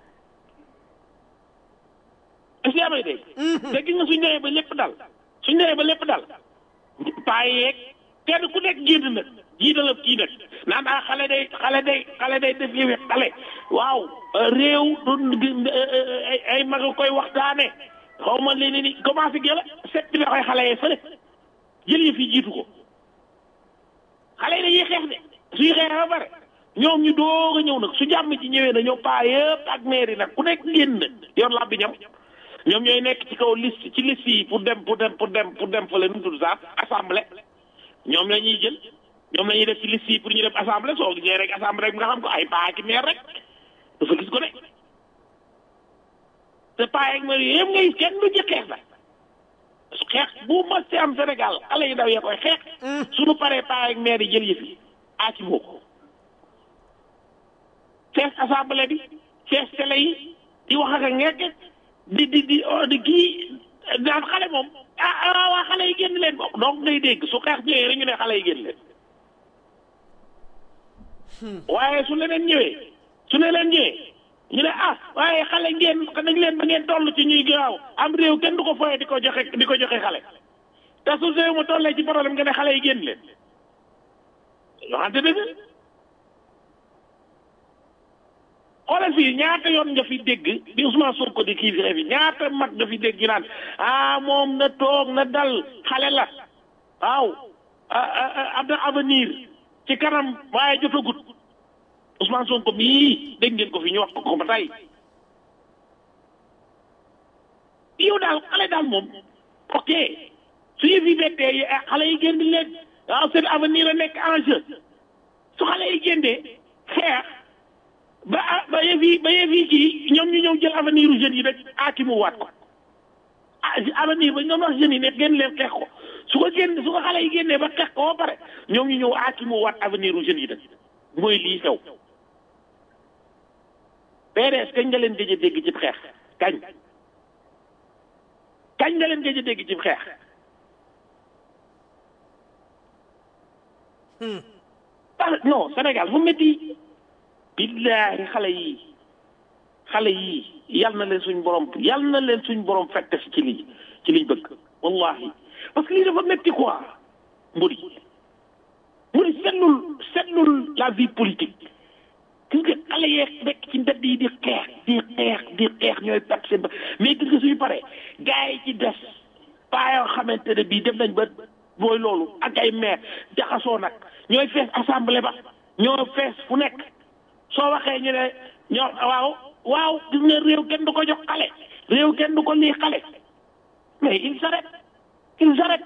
est-ce que yaa may dégg. te gis nga suñ demee ba lépp dal suñ demee ba lépp dal paa yeeg kenn ku nekk génn nag jiital kii nag naan ah xale day xale day xale day def yëwe xale waaw réew du ay ay mag a koy waxtaane xaw ma leen ni commencé gëla set bi la koy xale yee fële jël yi fi jiitu ko xale yi dañuy xeex de suy xeex ba pare ñoom ñu doog a ñëw nag su jàmm ci ñëwee na ñëw paa yëpp ak maire yi nag ku nekk génn yor làbbi ñam ñoom ñooy nekk ci kaw liste ci liste yi pour dem pour dem pour dem pour dem fële nu mu tudd sax assemblée ñoom la ñuy jël ñoom la ñuy def ci liste yi pour ñu dem assemblée soo gisee rek assemblée rek nga xam ko ay paa ki maire rek dafa gis ko ne te paa yeeg maire yëpp ngay kenn du ci xeex la xeex bu mas ci am Sénégal xale yi daw yee koy xeex suñu paree paa yeeg maire yi jël yëf yi aaci moo ko fees assemblée bi fees télé yi di wax ak a ngekk di di di di kii daan xale moom ah ah waa xale yi génn leen bokk donc ngay dégg su xeex ñëwee rek ñu ne xale yi génn leen waaye su leneen ñëwee su ne leen ñëwee ñu ne ah waaye xale ngeen dañ leen ba ngeen toll ci ñuy gaaw am réew kenn du ko foye di ko joxe di ko joxe xale te su réew ma tollee ci problème nga ne xale yi génn leen waxante dëgg xoolal fii ñaata yoon nga fi dégg bi Ousmane Sonko di kii fi ñaata mag nga fi dégg ñu naan ah moom na toog na dal xale la waaw am na avenir ci kanam waaye jotagut Ousmane Sonko mii dégg ngeen ko fi ñu wax ko ko ba tey yow daal xale daal moom ok su ñu fi bettee xale yi génn leen waaw seen avenir a nekk en jeu su xale yi génnee xeex ba ba yëf yi ba yëf yi kii ñoom ñu ñëw jël avenir u jeunes yi rek aakimu waat ko ah avenir ba ñoom wax jeunes yi ne génn leen xeex ko su ko génn su ko xale yi génnee ba xeex ko ba pare ñoom ñu ñëw aakimu waat avenir u jeunes yi rek mooy lii xew PDS kañ nga leen gëj a dégg ci xeex kañ kañ nga leen gëj a dégg ci xeex ah non Sénégal fu métti billaahi xale yi xale yi yal na leen suñ borom yal na leen suñ borom fekk si ci lii ci liñ bëgg wallahi parce que lii dafa métti quoi mburi mburi setlul setlul la vie politique gis nga xale yeeg nekk ci mbedd yi di xeex di xeex di xeex ñooy perte seen ba mais gis nga suñu paree gars yi ci des paa yoo xamante ne bii def nañ ba booy loolu ak ay maire jaxasoo nag ñooy fees assemblée ba ñoo fees fu nekk soo waxee ñu ne ñoo waaw waaw gis nga réew kenn du ko jox xale réew kenn du ko lii xale mais il s'arrête il s'arrête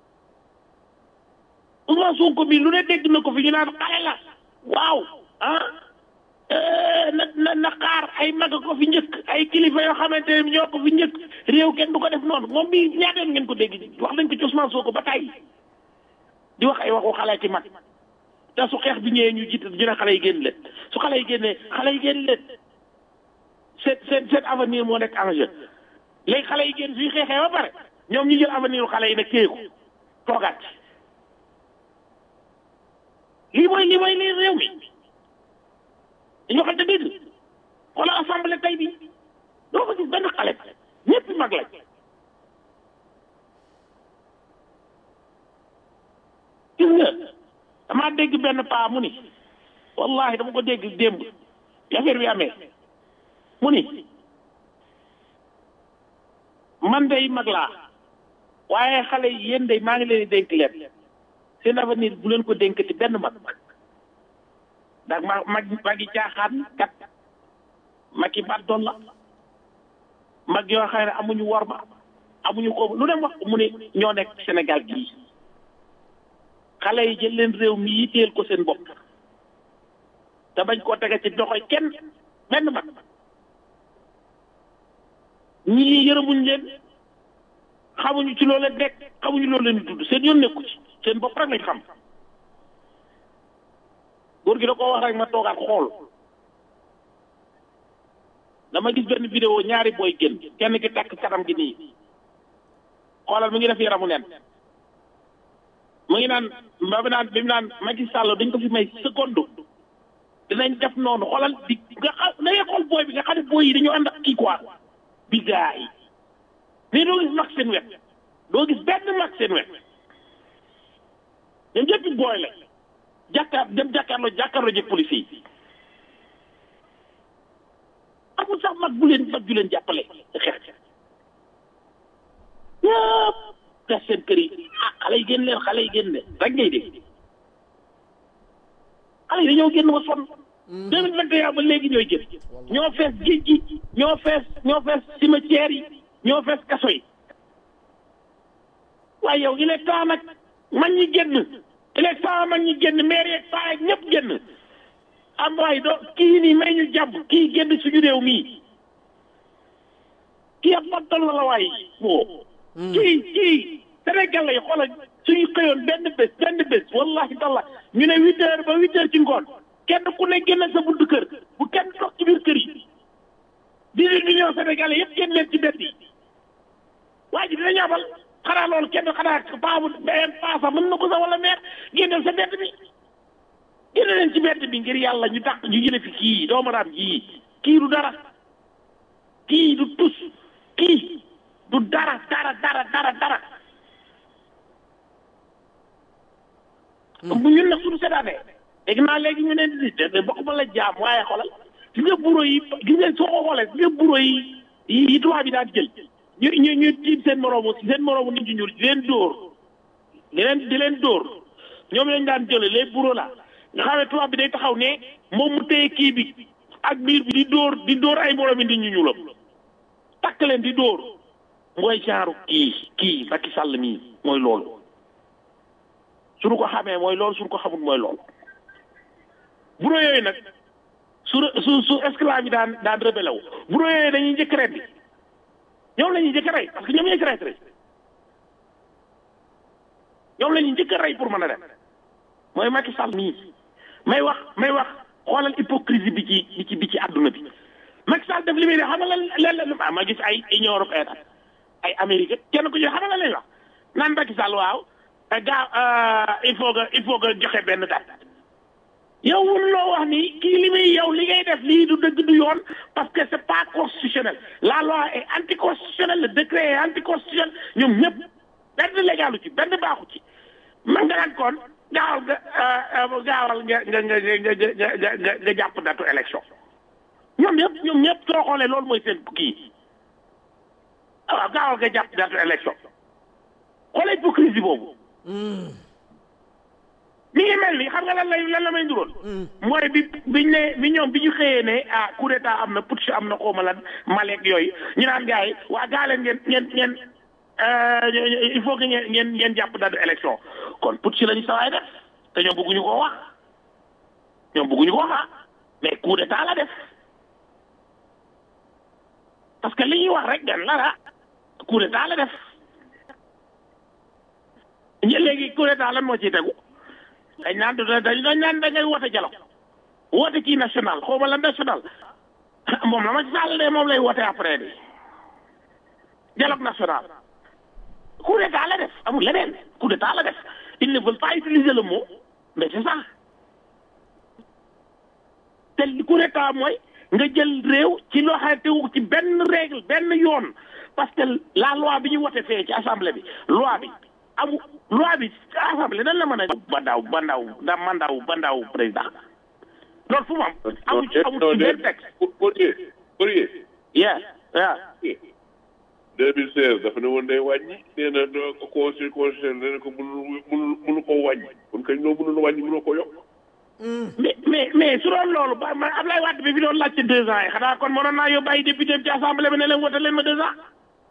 Ousmane Sonko bi lu ne dégg na ko fi ñu naan xale la waaw ah na na na xaar ay mag ko fi njëkk ay kilifa yoo xamante ne ñoo ko fi njëkk réew kenn du ko def noonu moom bi ñaata ngeen ko dégg wax nañ ko ci Ousmane Sonko ba tey di wax ay waxu xale ci mag te su xeex bi ñëwee ñu jiite ñu ne xale yi génn leen su xale yi génnee xale yi génn leen seen seen seen avenir moo nekk en jeu léegi xale yi génn suy xeexee ba pare ñoom ñu jël avenir xale yi nag téye ko toogaat lii mooy lii mooy lii réew mi dañu waxante dëgg xoolal assemblée tey bi doo ko gis benn xale ñëpp mag lañ gis nga damaa dégg benn paa mu ni wallahi dama ko dégg démb affaire bi amee mu ni man day mag laa waaye xale yi yéen day maa ngi leen di dénk leen seen avenir bu leen ko dénkati benn mag ndax ma mag magi caaxaan kat magi bat doon la mag yoo xam ne amuñu worma amuñu ko lu dem wax mu ne ñoo nekk Sénégal gii xale yi jël leen réew mi yitteel ko seen bopp te bañ koo tege ci doxoy kenn benn mag ñii yërëmuñ leen xamuñu ci loolu leen nekk xamuñu loolu leen di tudd seen yoon nekku ci seen bopp rek lañ xam góor gi da koo wax rek ma toogaat xool dama gis benn vidéo ñaari booy génn kenn ki takk kanam gi nii xoolal mi ngi def yaramu nen mu ngi naan ba bi naan bi mu naan Macky Sall dañ ko fi may seconde dinañ def noonu xoolal di nga xam da ngay xool booy bi nga xam ne booy yi dañoo ànd ak kii quoi bi gaa yi mais doo gis mag seen wet doo gis benn mag seen wet ñoom ñëpp booy la jàkkaar dem jàkkaarloo jàkkaarloo jëg police yi amul sax mag bu leen mag ju leen jàppale xeex ñëpp gas seen kër yi ah xale yi génn leen xale yi génn leen rek ngay dégg xale yi dañoo génn ba sonn deux mille vingt et un ba léegi ñooy génn ñoo fees géej gi ñoo fees ñoo fees cimetière yi ñoo fees kaso yi waaye yow il est temps nag mag ñi génn il est temps mag ñi génn maire yeeg paa yeeg ñëpp génn am waay do kii nii may ñu jàmm kii génn suñu réew mii kii ab battal la la waay woo kii kii Sénégal lay xoolal suñu xëyoon benn bés benn bés wallahi talla ñu ne huit heures ba huit heures ci ngoon kenn ku ne génn sa buntu kër bu kenn toog ci biir kër yi dix-huit millions sénégalais yëpp génn leen ci bett yi waa ji dina ñaabal xanaa loolu kenn xanaa paa bu paa sax mën na ko sax wala meer génneel sa bett bi génne leen ci bett bi ngir yàlla ñu dàq ñu jële fi kii doomaraam jii kii du dara kii du tus kii du dara dara dara dara dara bu ñun nag suñu seetaanee dégg naa léegi ñu ne de bokk ma la jaam waaye xoolal gis nga bureau yi gis nga soo ko xoolee gis nga bureau yi yi tubaab bi daan jël ñu ñu ñu tiim seen moroomu seen moroomu nit ñu ñuul di leen dóor di leen di leen dóor ñoom lañ daan jële les bureaux la nga xam ne tubaab bi day taxaw ne moom mu téye kii bi ak biir bi di dóor di dóor ay moroomi nit ñu ñuulam takk leen di dóor mooy genre kii kii Macky Sall mii mooy loolu suñu ko xamee mooy loolu suñu ko xamul mooy loolu bureau yooyu nag su su su esclave yi daan daan rebelle wu bureau yooyu dañuy njëkk ren bi ñoom la ñuy njëkk rey parce que ñoom ñooy traître ñoom la ñuy njëkk rey pour mën a dem mooy Macky Sall mii may wax may wax xoolal hypocrisie bi ci bi ci bi ci àdduna bi Macky Sall def li muy def xam nga lan lan la ma gis ay Union européenne ay Amérique kenn ku ci xam nga lan lañ wax naan Macky Sall waaw gaa il faut que il faut que joxe benn date yow wun loo wax ni kii li muy yow li ngay def lii du dëgg du yoon parce que c'est pas constitutionnel la loi est anticonstitutionnelle le décret est anticonstitutionnel ñoom ñëpp benn légalu ci benn baaxu ci man nga naan kon gaawal nga gaawal nga nga nga nga nga nga jàpp datu élection ñoom ñëpp ñoom ñëpp soo xoolee loolu mooy seen kii waaw gaawal nga jàpp datu élection xoolee hypocrisie boobu mi ngi mel ni xam nga lan lay lan la may nduroon mooy bi biñ ne bi ñoom bi ñu xëyee ne ah coup d'état am na putsch am na xawma lan maleek yooyu ñu naan gars yi waa gaa leen ngeen ngeen ngeen il faut que ngeen ngeen ngeen jàpp date élection kon putsch lañu sawaay def te ñoom bëgguñu ko wax ñoom bëgguñu ko wax mais coup d'état la def parce que li ñuy wax rek gan la la coup d'état la def ñi léegi coup d'état lan moo ciy tegu dañ naan dañ dañ naan da ngay woote dialogue woote kii national xaw ma la national moom la ma ci sàll de moom lay woote après de dialogue national coup d'état la def amul leneen coup d'état la def ils ne veulent pas utiliser le mot mais c'est ça te coup d'état mooy nga jël réew ci loo xam ne tegu ci benn règle benn yoon parce que la loi bi ñu wote fee ci assemblée bi loi bi amu loi bi assemblée nan la mën a bandaw bandaw da mandaw bandaw président loolu fu mu am amu ci amu ci benn texte Poirier Poirier yeah yeah 2016 dafa ne woon day wàññi nee na conseil constitutionnel nee na ko mënul mënul mënu ko wàññi kon kañ loo mënul wàññi mënoo ko yokk mais mais mais su doon loolu ba man Ablaye Wade bi fi doon laajte deux ans yi xanaa kon mënoon naa yóbbu ay député ci assemblée bi ne leen wote leen ma deux ans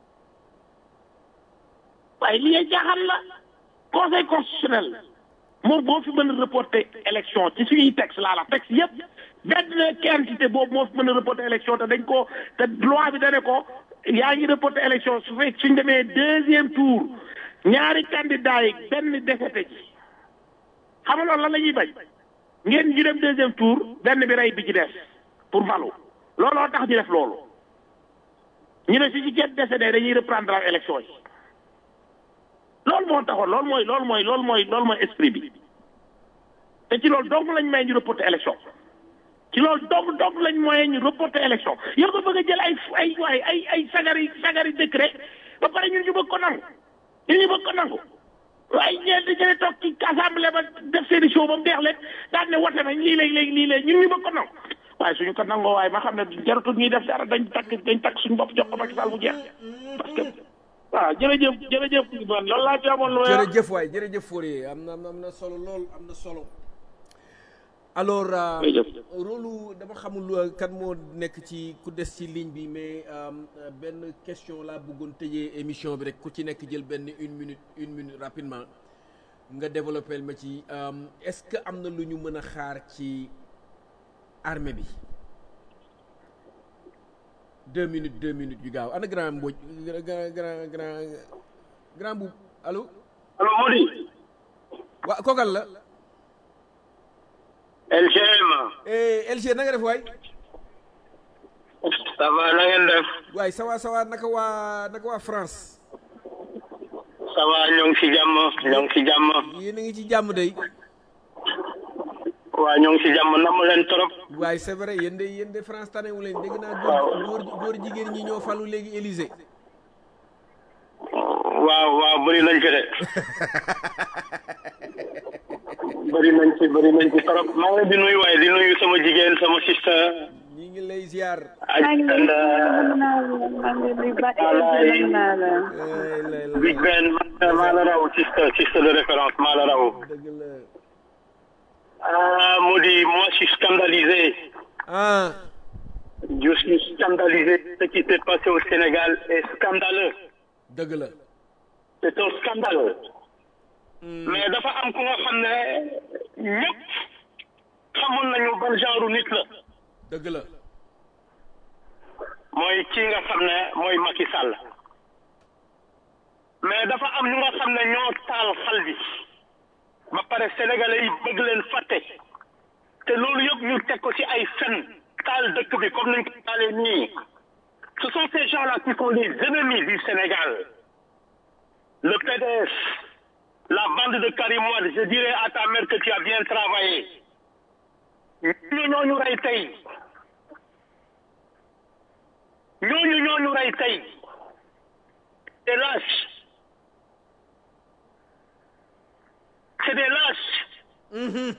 waaye li ngay jaaxal la conseil constitutionnel moom boo fi mën a reporter élection ci suñuy texte laa la texte yëpp benn quantité boobu moo fi mën a reporter élection te dañ ko te loi bi dane ko yaa ngi reporté élection su fekk suñ demee deuxième tour ñaari candidat yi benn défaité ci xam nga loolu lan la ñuy bañ ngeen ñu dem deuxième tour benn bi rey bi ci des pour valu looloo tax ñu def loolu ñu ne si ci kenn décédé dañuy reprendre ak élection yi loolu moo taxoon loolu mooy loolu mooy loolu mooy loolu mooy esprit bi te ci loolu donc lañ may ñu reporter élection ci loolu donc donc lañ mooy ñu reporter élection yow nga bëgg a jël ay ay waay ay ay sagari sagari décret ba pare ñun ñu bëgg ko nangu ñun ñu bëgg ko nangu waaye ñeent ñene toog ci assemblée ba def seeni show ba mu deex leen daan ne wote nañ lii léegi léegi lii léegi ñun ñu bëgg ko nangu waaye suñu ko nangoo waaye ma xam ne jaratul ñuy def dara dañ takk dañ takk suñu bopp jox ko Macky Sall mu jeex parce que waaw jërëjëf jërëjëf man loolu laa ci amoon lu may wax. jërëjëf waay jërëjëf Fourier am na am na solo lool am na solo alors jërëjëf. rôlu dama xamul kan moo nekk ci ku des ci ligne bi mais euh, benn question laa bëggoon tëjee émission bi rek ku ci nekk jël benn une minute une minute rapidement nga développé ma ci euh, est-ce que am na lu ñu mën a xaar ci armée bi deux minutes deux minutes yu gaaw ana grand Mbodj grand grand grand grand bu allo allo Mody waa kookal la LGM eh LG na nga def waay ça va na ngeen def waay sawa sawa naka waa naka waa France ça va ñoo ngi ci jàmm ñoo ngi ci jàmm yéen a ngi ci jàmm day waa ñoo ngi ci jàmm namm leen trop waaye c'est vrai yéen de yéen de France tanewu leen dégg naa Waaw. góor góor góor jigéen ñi ñoo falu léegi Élysée waaw waaw bëri nañ fi de bëri nañ ci bëri nañ ci trop maa ngi leen di nuyu waaye di nuyu sama jigéen sama sister ñi ngi lay ziar aj and alaay ay lay la Big Ben maa la raw sister sister de référence maa la raw dëgg la ah Mody moi je suis scandalisé ah je suis scandalisé ce qui s'est passé au Sénégal est scandaleux dëgg la c'est un scandale mais dafa am ku nga xam ne ñëpp xamoon nañu ban genre nit la dëgg la mooy kii nga xam ne mooy Macky Sall mais dafa am ñu nga xam ne ñoo taal xal bi ba pare sénégalais yi bëgg leen fàtte te loolu yëpp ñu teg ko ci ay fen taal dëkk bi comme nañ ko taalee nii ce sont ces gens-là qui sont les ennemis du Sénégal le PDS la bande de Karim Wade je dirais à ta mère que tu as bien travaillé ñu ñooñu rey tey ñooñu ñooñu rey tey des lâches c'est des lâches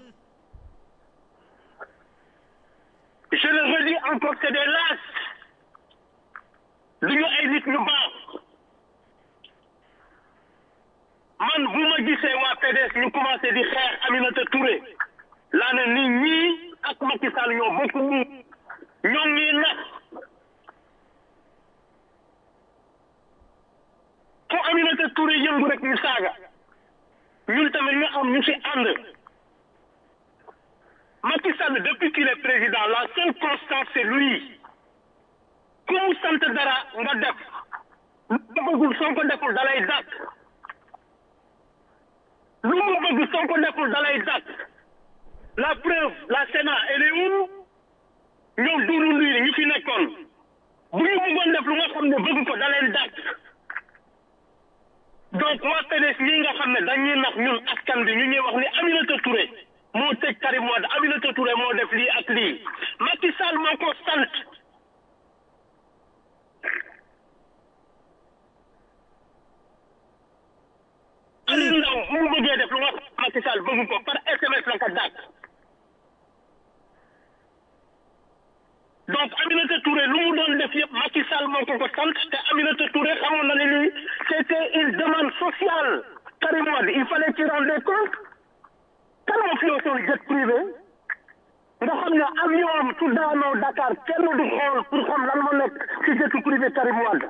je le redis encore c'est des lâches du ñu ay nit ñu baax man bu ma gisee waa PDS ñu commencé di xeex Aminata Touré laa ne nit ñii ak Macky Sall ñoo bokk mu ñoo ngi nax fu Aminata Touré yëngu rek ñu saaga ñun tamit ñu am ñu ci ànd Macky Sall depuis qu'il est président la seule constance c'est lui ku mu sant dara nga def lu mu bëggul soo ko deful dalay dàq lu mu bëgg soo ko deful dalay dàq la preuve la Sénat elle est où ñoom duuru luy ñu fi nekkoon bu ñu bëggoon def lu nga xam ne bëgg ko da leen dàq donc waa PDS ñi nga xam ne dañuy nax ñun askan bi ñu ñuy wax ni Aminata Touré moo tëj Karim Wade Aminata Touré moo def lii ak lii Macky Sall moo ko sant Aliou Ndao bu mu bëggee def lu nga xam Macky Sall bëgg ko par SMS la ko dàq donc Aminata Touré lu mu doon def yëpp Macky Sall moo ko ko sant te Aminata Touré xamoon na ne lii c'était une demande sociale Karim Wade il fallait qu'il rende compte kan moo fi yow jet privé nga xam ne avion am su daanoo Dakar kenn du xool pour xam lan moo nekk ci jet privé Karim Wade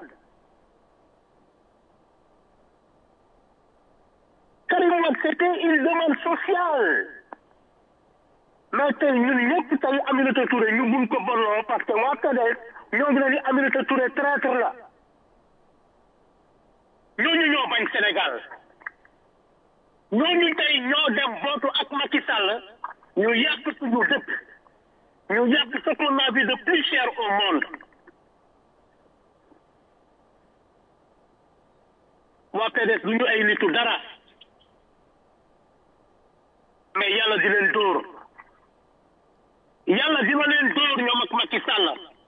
Karim Wade c'était une demande sociale mais tey ñun ñëpp tey Aminata Touré ñu mun ko bonloo parce que waa PDS ñoo ngi ne ni Aminata Touré traître la ñooñu ñoo bañ Sénégal ñooñu tey ñoo dem bootu ak Macky Sall ñu yàq suñu dëkk ñu yàq ce qu'on a vu de plus cher au monde waa PDS du ñu ay nitu dara mais yàlla di leen dóor yàlla dina leen dóor ñoom ak Macky Sall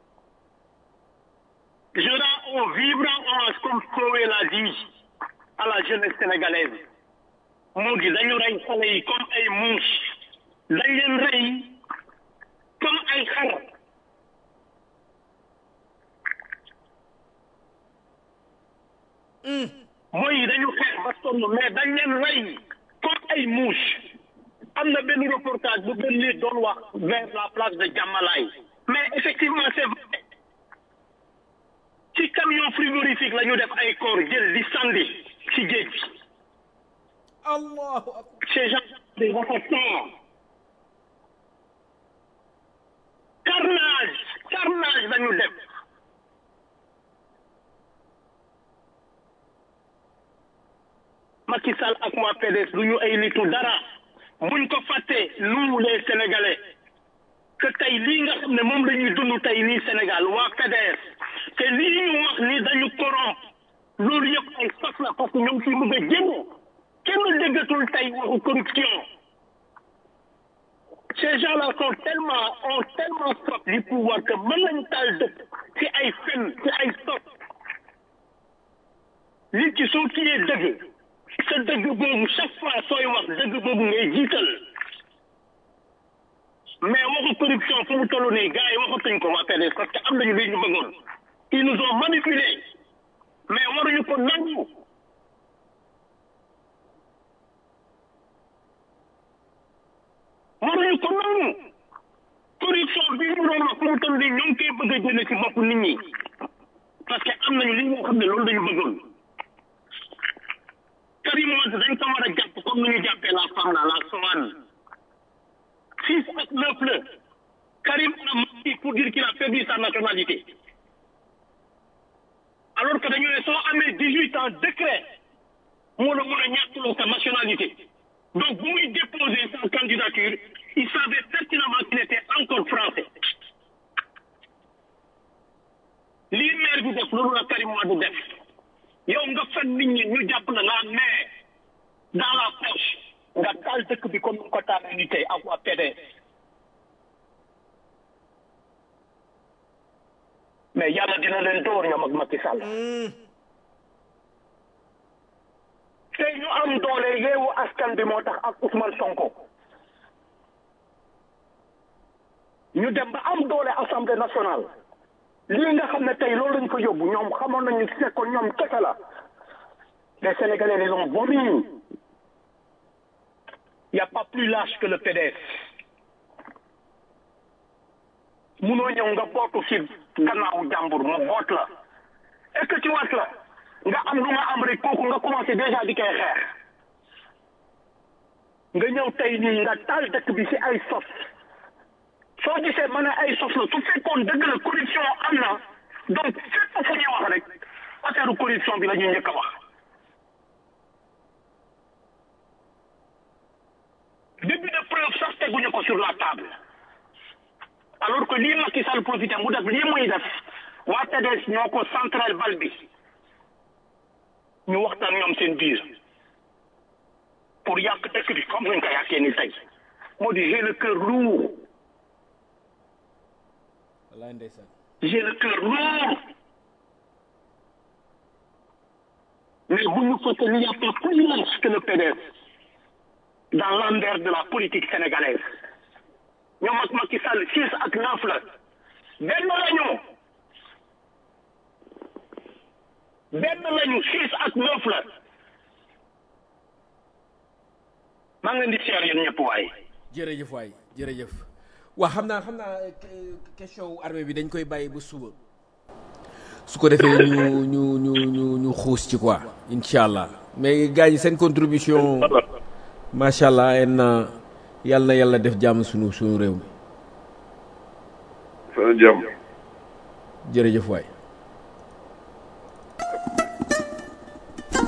je rends un vibrant hommage comme Kowe l'a dit à la jeunesse sénégalaise moo di dañu rey xale yi comme ay muus dañ leen rey comme ay xar mooy yi dañu xeex ba sonn mais dañ leen rey comme ay muus am na benn reportage bu benn nit doon wax vers la place de Diamalaye mais effectivement c'est vrai ci camion frigorifique la ñu def ay corps jël di sandi ci géej bi allahu akbar ces gens des assassins carnage carnage la ñu def Macky Sall ak waa PDS du ñu ay nitu dara buñ ko fàttee nous les Sénégalais que tey lii nga xam ne moom la ñuy dund tey nii Sénégal waa PDS te lii ñu wax ni dañu corrompre loolu yëpp ay sos la parce que ñoom fi bëgg a génn kenn déggatul tey waxu corruption ces gens-là sont tellement ont tellement soif du pouvoir que mën nañu taal dëkk ci ay fen ci ay sos nit ki soo kiyee dëgg sa dëgg boobu chaque fois sooy wax dëgg boobu ngay jiital mais waxu corruption fu mu toll nii gars yi waxatuñ ko waa PDS parce que am nañu li ñu bëggoon ils nous ont manipulés mais waruñu ko nangu waruñu ko nangu corruption bi ñu doon wax fu mu toll nii ñoo ngi koy bëgg a jëlee ci bopp nit ñi parce que am nañu li nga xam ne loolu dañu bëggoon Karim Wade dañ ko war a jàpp comme ni ñu jàppee la femme là la Sowane six ak neuf la Karim a menti pour dire qu'il a perdu sa nationalité alors que dañu ne soo amee dix huit ans décret moo la mën a ñàkkuloo sa nationalité donc bu muy déposer sa candidature il savait pertinemment qu'il était encore français lii maire bi def loolu la Karim Wade def yow nga fen nit ñi ñu jàpp na nga mais dans la poche nga taal dëkk bi comme ni ko taalee ni tey ak waa PDS mais yàlla dina leen door ñoom ak Macky Sall tey ñu am doole yeewu askan bi moo tax ak Ousmane Sonko ñu dem ba am doole assemblée nationale lii nga xam ne tey loolu lañ ko yóbbu ñoom xamoon nañu si nekkoon ñoom kese la les Sénégalais les ont vomi y a pas plus lâche que le PDS munoo ñëw nga bootu si gannaawu jàmbur mu boot la est-ce que ci wat la nga am lu nga am rek kooku nga commencé déjà di koy xeex nga ñëw tey nii nga taal dëkk bi si ay sos soo gisee ma ne ay sos la su fekkoon dëgg la corruption am na donc fépp fu ñuy wax rek affaire corruption bi la ñuy njëkk a wax début de preuve sax teguñu ko sur la table alors que lii Macky Sall profité mu def lii muy def waa PDS ñoo ko central bal bi ñu waxtaan ñoom seen biir pour yàq dëkk bi comme nuñ ko yàqee ni tey moo di j'ai le cœur lourd wallaay ndeysaan j'ai le cœur lourd mais bu ñu fàtte il n'y a pas plus large que le PDS dans l'endroit de la politique sénégalaise ñoom ak Macky Sall six ak neuf la benn lañu benn lañu six ak neuf la maa ngi leen di seer yéen ñëpp waaye jërëjëf waay jërëjëf waa xam naa xam naa question wu armée bi dañ koy bàyyi ba suba su ko defee ñu ñu ñu ñu ñu xuus ci quoi incha allah mais gars yi seen contribution macha allah en yàlla na yàlla def jàmm sunu sunu réew mi fa jàmm jërëjëf waay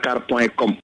dakar point com